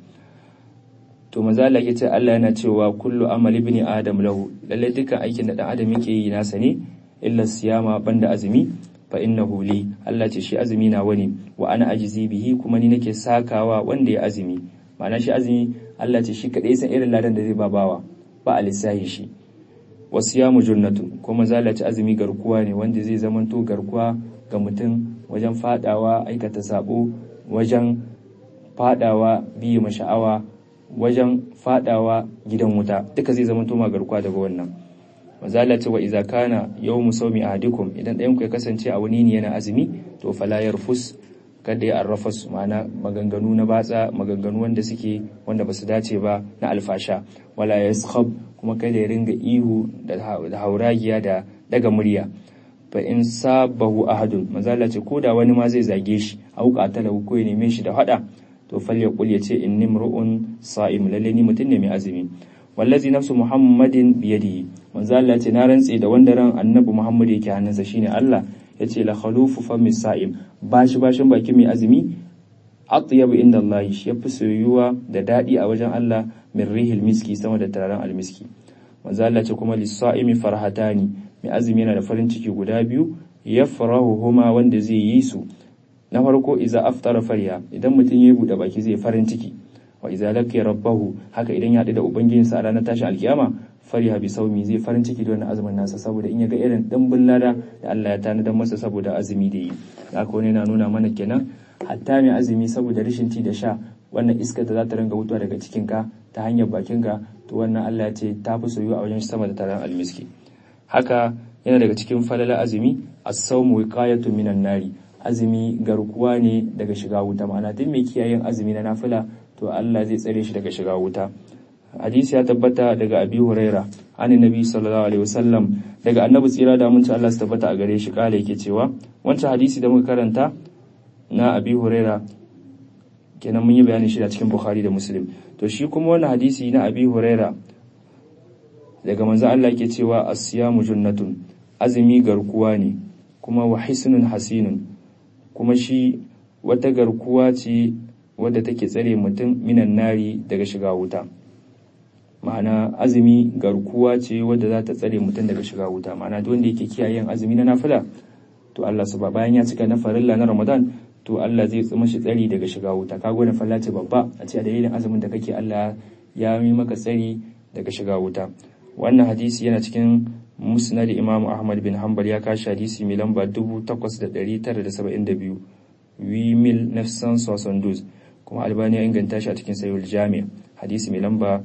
Speaker 1: to manzo Allah yake ce Allah yana cewa kullu amali ibn adam lahu lalle dukkan aikin da dan adam yake yi nasa ne illa siyama banda azumi fa innahu li Allah ce shi azumi na wani wa ana ajizi bihi kuma ni nake sakawa wanda ya azumi ma'ana shi azumi Allah ce shi kadai san irin ladan da zai ba bawa ba a lissahi shi wasiyamu junnatun kuma zalaci azumi garkuwa ne wanda zai zamanto garkuwa ga mutum wajen fadawa aikata sabo wajen fadawa biyu masha'awa wajen fadawa gidan wuta duka zai zamanto ma garkuwa daga wannan mazala ce wa iza kana yawmu sawmi ahadikum idan ɗayan ku ya kasance a wani ne yana azumi to fala yarfus kada ya arrafas ma'ana maganganu na batsa maganganu wanda suke wanda basu dace ba na alfasha wala yaskhab kuma kada ya ringa ihu da hauragiya da daga murya fa in sabahu ahadun mazala ce koda wani ma zai zage shi auka ta ko ya neme shi da hada to falyaqul ya ce inni mru'un sa'im lalle ni mutum ne mai azumi wallazi nafsu muhammadin biyadihi manzo Allah ce na rantse da wanda ran annabi Muhammad yake hannunsa shine Allah yace la khalufu fami sa'im bashi bashin baki mai azumi atyabu inda Allah shi yafi soyuwa da dadi a wajen Allah min rihil miski sama da turaren almiski manzo Allah ce kuma lis-sa'imi farhatani mai azumi yana da farin ciki guda biyu yafrahuhuma wanda zai yi su na farko iza aftara farya idan mutum ya bude baki zai farin ciki wa iza laqiya rabbahu haka idan ya haɗu da ubangijinsa a ranar tashin alkiyama fariha bi saumi zai farin ciki da wannan azumin nasa saboda in ya ga irin dimbin lada da Allah ya tanadar masa saboda azumi da yi haka wani yana nuna mana kenan hatta mai azumi saboda rashin ci da sha wannan iskar da za ta ringa wutuwa daga cikin ka ta hanyar bakin ka to wannan Allah ya ce ta fi soyuwa a wajen sama da taron almiski haka yana daga cikin falala azumi as-sawmu wiqayatu minan nari azumi garkuwa ne daga shiga wuta ma'ana duk mai kiyayen azumi na nafila to Allah zai tsare shi daga shiga wuta hadisi ya tabbata daga abi huraira an nabi sallallahu alaihi wasallam daga annabi tsira da mun Allah su tabbata a gare shi kala yake cewa wancan hadisi da muka karanta na abi huraira kenan mun yi bayanin shi a cikin bukhari da muslim to shi kuma wannan hadisi na abi huraira daga manzo Allah yake cewa as-siyamu junnatun azumi garkuwa ne kuma wa hisnun hasinun kuma shi wata garkuwa ce wadda take tsare mutum minan nari daga shiga wuta ma'ana azumi garkuwa ce wadda za ta tsare mutum daga shiga wuta ma'ana duk wanda yake kiyaye yin azumi na nafila to Allah su bayan ya cika na farilla na Ramadan to Allah zai tsima shi tsari daga shiga wuta kaga wannan falla ce babba a ce a dalilin azumin da kake Allah ya yi maka tsari daga shiga wuta wannan hadisi yana cikin musnad Imam Ahmad bin Hanbal ya kashi hadisi mai lamba 8972 wimil nafsan sosandus kuma albani ya inganta shi a cikin sayul jami hadisi mai lamba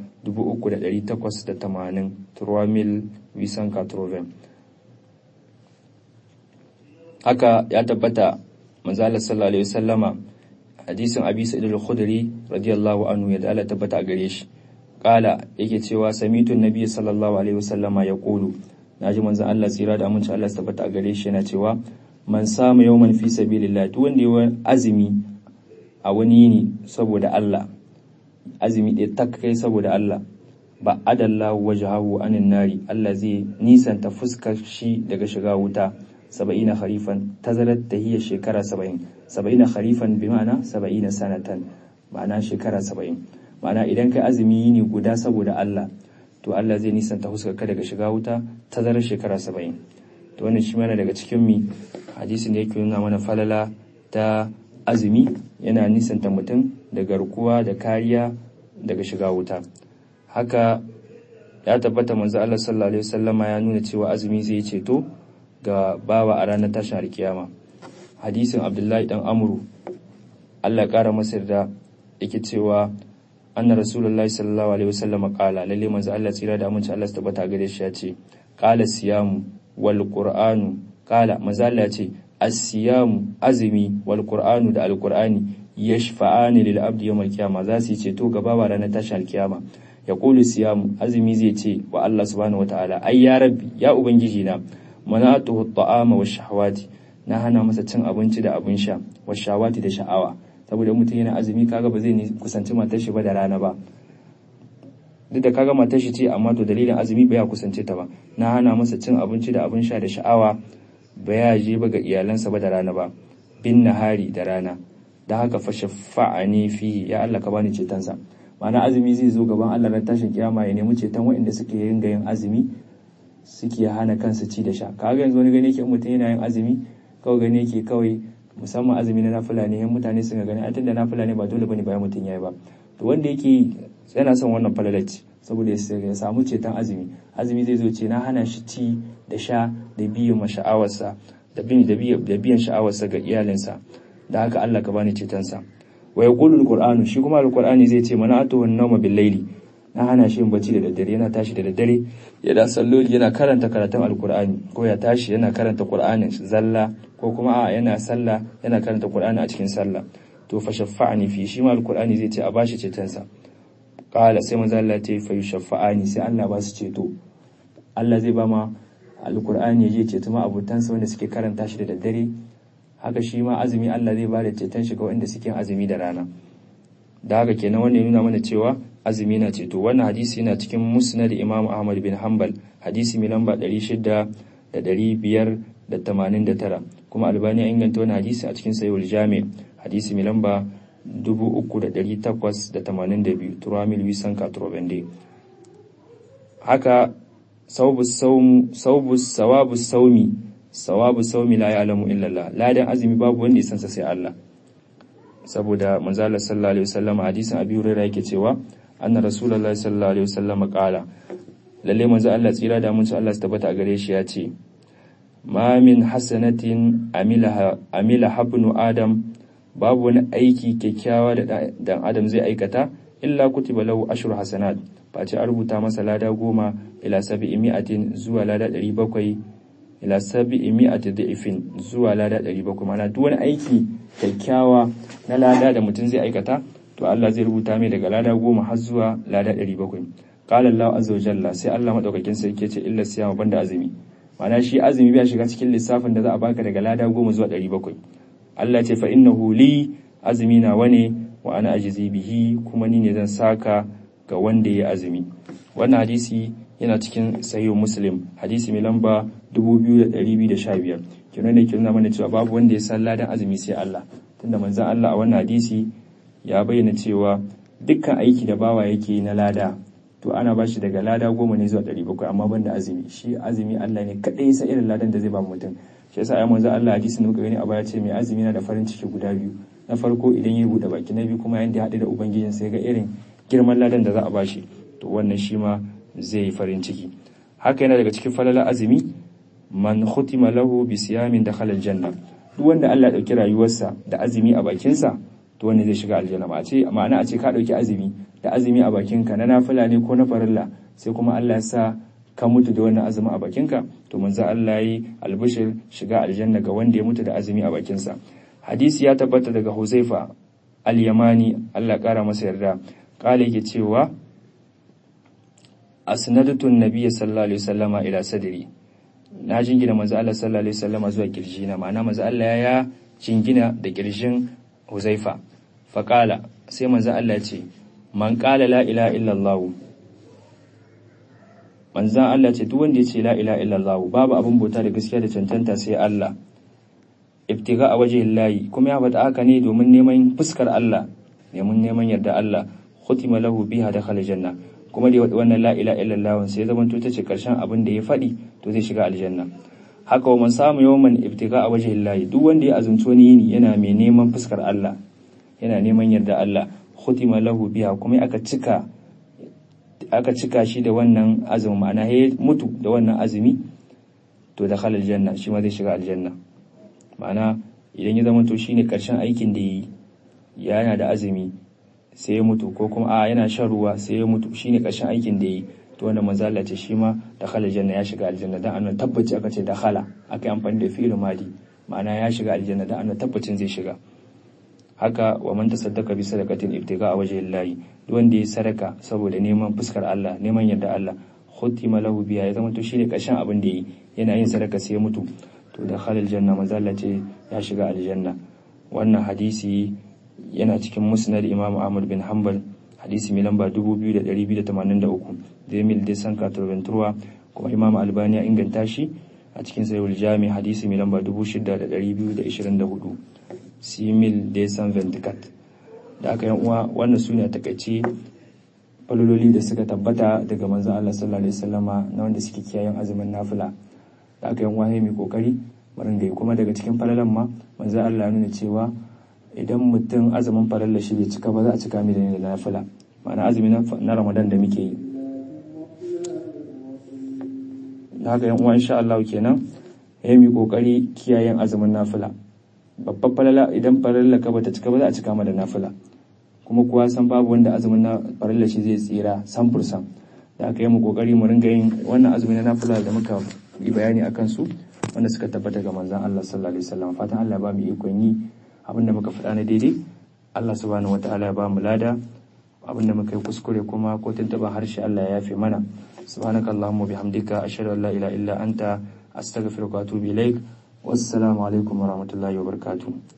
Speaker 1: 3880 turwamil wisan katroven haka ya tabbata manzalar sallallahu alaihi wasallama hadisin abi sa'id al-khudri radiyallahu anhu ya da Allah tabbata a gare shi qala yake cewa samitu nabiy sallallahu alaihi wasallama yaqulu naji manzon Allah tsira da aminci Allah tabbata a gare shi yana cewa man sama yawman fi sabilillah duk wanda ya azumi a wani yini saboda Allah azumi ɗaya tak kai saboda Allah ba adalla wajhahu anin nari Allah zai nisanta fuskar shi daga shiga wuta saba'ina kharifan tazarar tahiyya shekara saba'in saba'ina kharifan bi ma'ana saba'ina sanatan ma'ana shekara saba'in ma'ana idan kai azumi yini guda saboda Allah to Allah zai nisanta fuskar ka daga shiga wuta tazarar shekara saba'in to wannan shi mana daga cikin mi hadisin da yake nuna mana falala ta azumi yana nisanta mutum da garkuwa da kariya daga shiga wuta haka ya tabbata manzo Allah sallallahu alaihi wasallama ya nuna cewa azumi zai ceto ga bawa a ranar tashin alkiyama hadisin Abdullahi dan Amru Allah ya kara masa da yake cewa anna rasulullahi sallallahu alaihi wasallama qala lalle manzo Allah tsira da aminci Allah tabbata gare shi ya ce qala siyamu wal qur'anu qala manzo Allah ya ce as-siyamu azumi wal qur'anu da al-qur'ani yashfa'ani lil abdi yawm al-qiyamah za su yi ceto ga bawa ranar tashin alkiyama ya kulu siyamu azumi zai ce wa Allah subhanahu wataala ai ya rabbi ya ubangiji na manatuhu ta'ama wa shahawati na hana masa cin abinci da abin sha wa shahawati da sha'awa saboda mutum yana azumi kaga ba zai ni kusanci matar shi ba da rana ba duk da kaga matar shi ce amma to dalilin azumi ba ya kusance ta ba na hana masa cin abinci da abin sha da sha'awa ba ya je ba ga iyalansa ba da rana ba bin nahari da rana da haka fa shafa'ani fi ya Allah ka bani cetonsa ma'ana azumi zai zo gaban Allah ran tashin kiyama ya nemi ceton waɗanda suke yin yin azumi suke hana kansu ci da sha kaga yanzu wani gani yake mutum yana yin azumi kawai gani yake kawai musamman azumi na nafila ne yan mutane suka gani a tunda nafila ne ba dole bane bayan mutum yayi ba to wanda yake yana son wannan falalaci saboda ya samu ceton azumi azumi zai zo ce na hana shi ci da sha da biyan masha'awarsa da biyan sha'awarsa ga iyalinsa da haka Allah ka bani cetonsa wa yaqulu alqur'anu shi kuma alqur'ani zai ce mana atu wan nawma bil layli na hana shi yin bacci da daddare yana tashi da daddare ya da salloli yana karanta karatun alqur'ani ko ya tashi yana karanta qur'anin zalla ko kuma a yana sallah yana karanta qur'ani a cikin sallah to fa shaffa'ani fi shi ma alqur'ani zai ce a bashi cetonsa qala sai manzo Allah ce fa shaffa'ani sai Allah ba su ceto Allah zai ba ma alqur'ani ya je ceto ma abutansa wanda suke karanta shi da daddare haka shi ma azumi Allah zai ba da ceton shi ga wanda suke azumi da rana da haka kenan wannan nuna mana cewa azumi na ceto wannan hadisi yana cikin musnad Imam Ahmad bin Hanbal hadisi mai lamba 600 da 589 kuma Albani ya inganta wannan hadisi a cikin Sahihul Jami' hadisi mai lamba 3882 Turamil Wisan Katrobende haka sawabu sawmu sawabu sawabu sawmi sawabu saumi la ya'lamu illa Allah ladan azumi babu wanda ya san sa sai Allah saboda manzo Allah sallallahu alaihi wasallam hadisin Abi Hurairah yake cewa anna rasulullahi sallallahu alaihi wasallam qala lalle manzo Allah tsira da mun Allah su tabbata a gare shi ya ce ma min hasanatin amila amila habnu adam babu wani aiki kyakkyawa da dan adam zai aikata illa kutiba lahu ashru hasanat face a rubuta masa lada goma ila sabi'i mi'atin zuwa lada 700 ila sabi'i mi'ati da'ifin zuwa lada 700 mana duk wani aiki kyakkyawa na lada da mutum zai aikata to Allah zai rubuta mai daga lada goma har zuwa lada 700 qala Allah azza wa jalla sai Allah madaukakin sarki ce illa siyama banda azumi mana shi azumi bai shiga cikin lissafin da za a baka daga lada goma zuwa 700 Allah ce fa innahu li azumi na wane wa ana ajizi bihi kuma ni ne zan saka ga wanda ya azumi wannan hadisi yana cikin sahihu muslim hadisi mai lamba 2215 kenan ne ke nuna mana cewa babu wanda ya san ladan azumi sai Allah tunda manzon Allah a wannan hadisi ya bayyana cewa dukkan aiki da bawa yake na lada to ana ba shi daga lada goma ne zuwa 700 amma banda azumi shi azumi Allah ne kadai sa irin ladan da zai ba mutum shi yasa ayi manzon Allah hadisi ne muka gani a baya ce mai azumi na da farin ciki guda biyu na farko idan ya bude baki na biyu kuma yanda ya haɗu da ubangijin sai ga irin girman ladan da za a bashi to wannan shi ma zai yi farin ciki haka yana daga cikin falala azumi man khutima lahu bi siyamin dakhala aljanna duk wanda Allah ya dauki rayuwarsa da azumi a bakinsa to wanda zai shiga aljanna ma ce ma'ana a ce ka dauki azumi da azumi a bakinka na nafila ne ko na farilla sai kuma Allah ya sa ka mutu da wannan azumi a bakinka to manzo Allah yi albishir shiga aljanna ga wanda ya mutu da azumi a bakinsa hadisi ya tabbata daga Huzaifa al-Yamani Allah kara masa yarda kale yake cewa asnadatu an-nabiy sallallahu alaihi wasallama ila sadri na jingina manzo Allah sallallahu alaihi wasallama zuwa kirjina ma'ana manzo Allah ya jingina da kirjin Huzaifa faqala sai manzo Allah ya ce man qala la ilaha illallah manzo Allah ce duk wanda ya ce la ilaha illallah babu abin bauta da gaskiya da cancanta sai Allah ibtiga a waje layi kuma ya faɗa haka ne domin neman fuskar Allah neman neman yarda Allah khutima lahu biha dakhala janna kuma da wannan la ilaha illallah sai zaman to tace karshen abin da ya faɗi to zai shiga aljanna haka wa man samu yawman ibtiga a waje layi duk wanda ya azumci wani yini yana mai neman fuskar Allah yana neman yarda Allah khutima lahu biha kuma aka cika aka cika shi da wannan azumi ma'ana ya mutu da wannan azumi to dakhala aljanna shi ma zai shiga aljanna ma'ana idan ya zama to shine karshen aikin da yi yana da azumi sai ya mutu ko kuma a yana shan ruwa sai ya mutu shine karshen aikin da yi to wannan manzala ce shi ma dakhala janna ya shiga aljanna dan annan tabbaci aka ce dakhala aka yi amfani da fi'il madi ma'ana ya shiga aljanna dan annan tabbacin zai shiga haka wa man tasaddaqa bi sadaqatin ibtiga a wajhi llahi duk wanda ya sadaka saboda neman fuskar Allah neman yarda Allah khutima lahu biya ya zama to shine karshen abin da yi yana yin sadaka sai ya mutu to da khalil janna mazalla ce ya shiga aljanna wannan hadisi yana cikin musnad imam ahmad bin hanbal hadisi mai lamba 2283 da mil de san katarventura kuma imam albani ya inganta shi a cikin sayul jami hadisi mai lamba 6224 simil de san ventikat da aka yan uwa wannan su ne a takaice falololi da suka tabbata daga manzon Allah sallallahu alaihi wasallama na wanda suke kiyayen azumin nafila da aka yi wahayi mai kokari maringai kuma daga cikin falalan ma manzo Allah ya nuna cewa idan mutum azumin falalla shi bai cika ba za a cika mai da nafila ma'ana azumi na Ramadan da muke yi da haka yan uwa insha Allah kenan ya yi kokari kiyayen azumin nafila babbar falala idan falalla ka bata cika ba za a cika ma da nafila kuma kuwa san babu wanda azumin na farilla shi zai tsira san fursan da aka yi mu kokari mu ringa yin wannan azumi na nafila da muka yi bayani akan su wanda suka tabbata ga manzon Allah sallallahu alaihi wasallam fatan Allah ba mu ikon yi abinda muka faɗa na daidai Allah subhanahu wataala ya ba mu lada abinda muka yi kuskure kuma ko tuntuɓa harshe Allah ya yafe mana subhanakallahumma bihamdika ashhadu an la ilaha illa anta astaghfiruka wa atubu ilaik wassalamu alaikum warahmatullahi wabarakatuh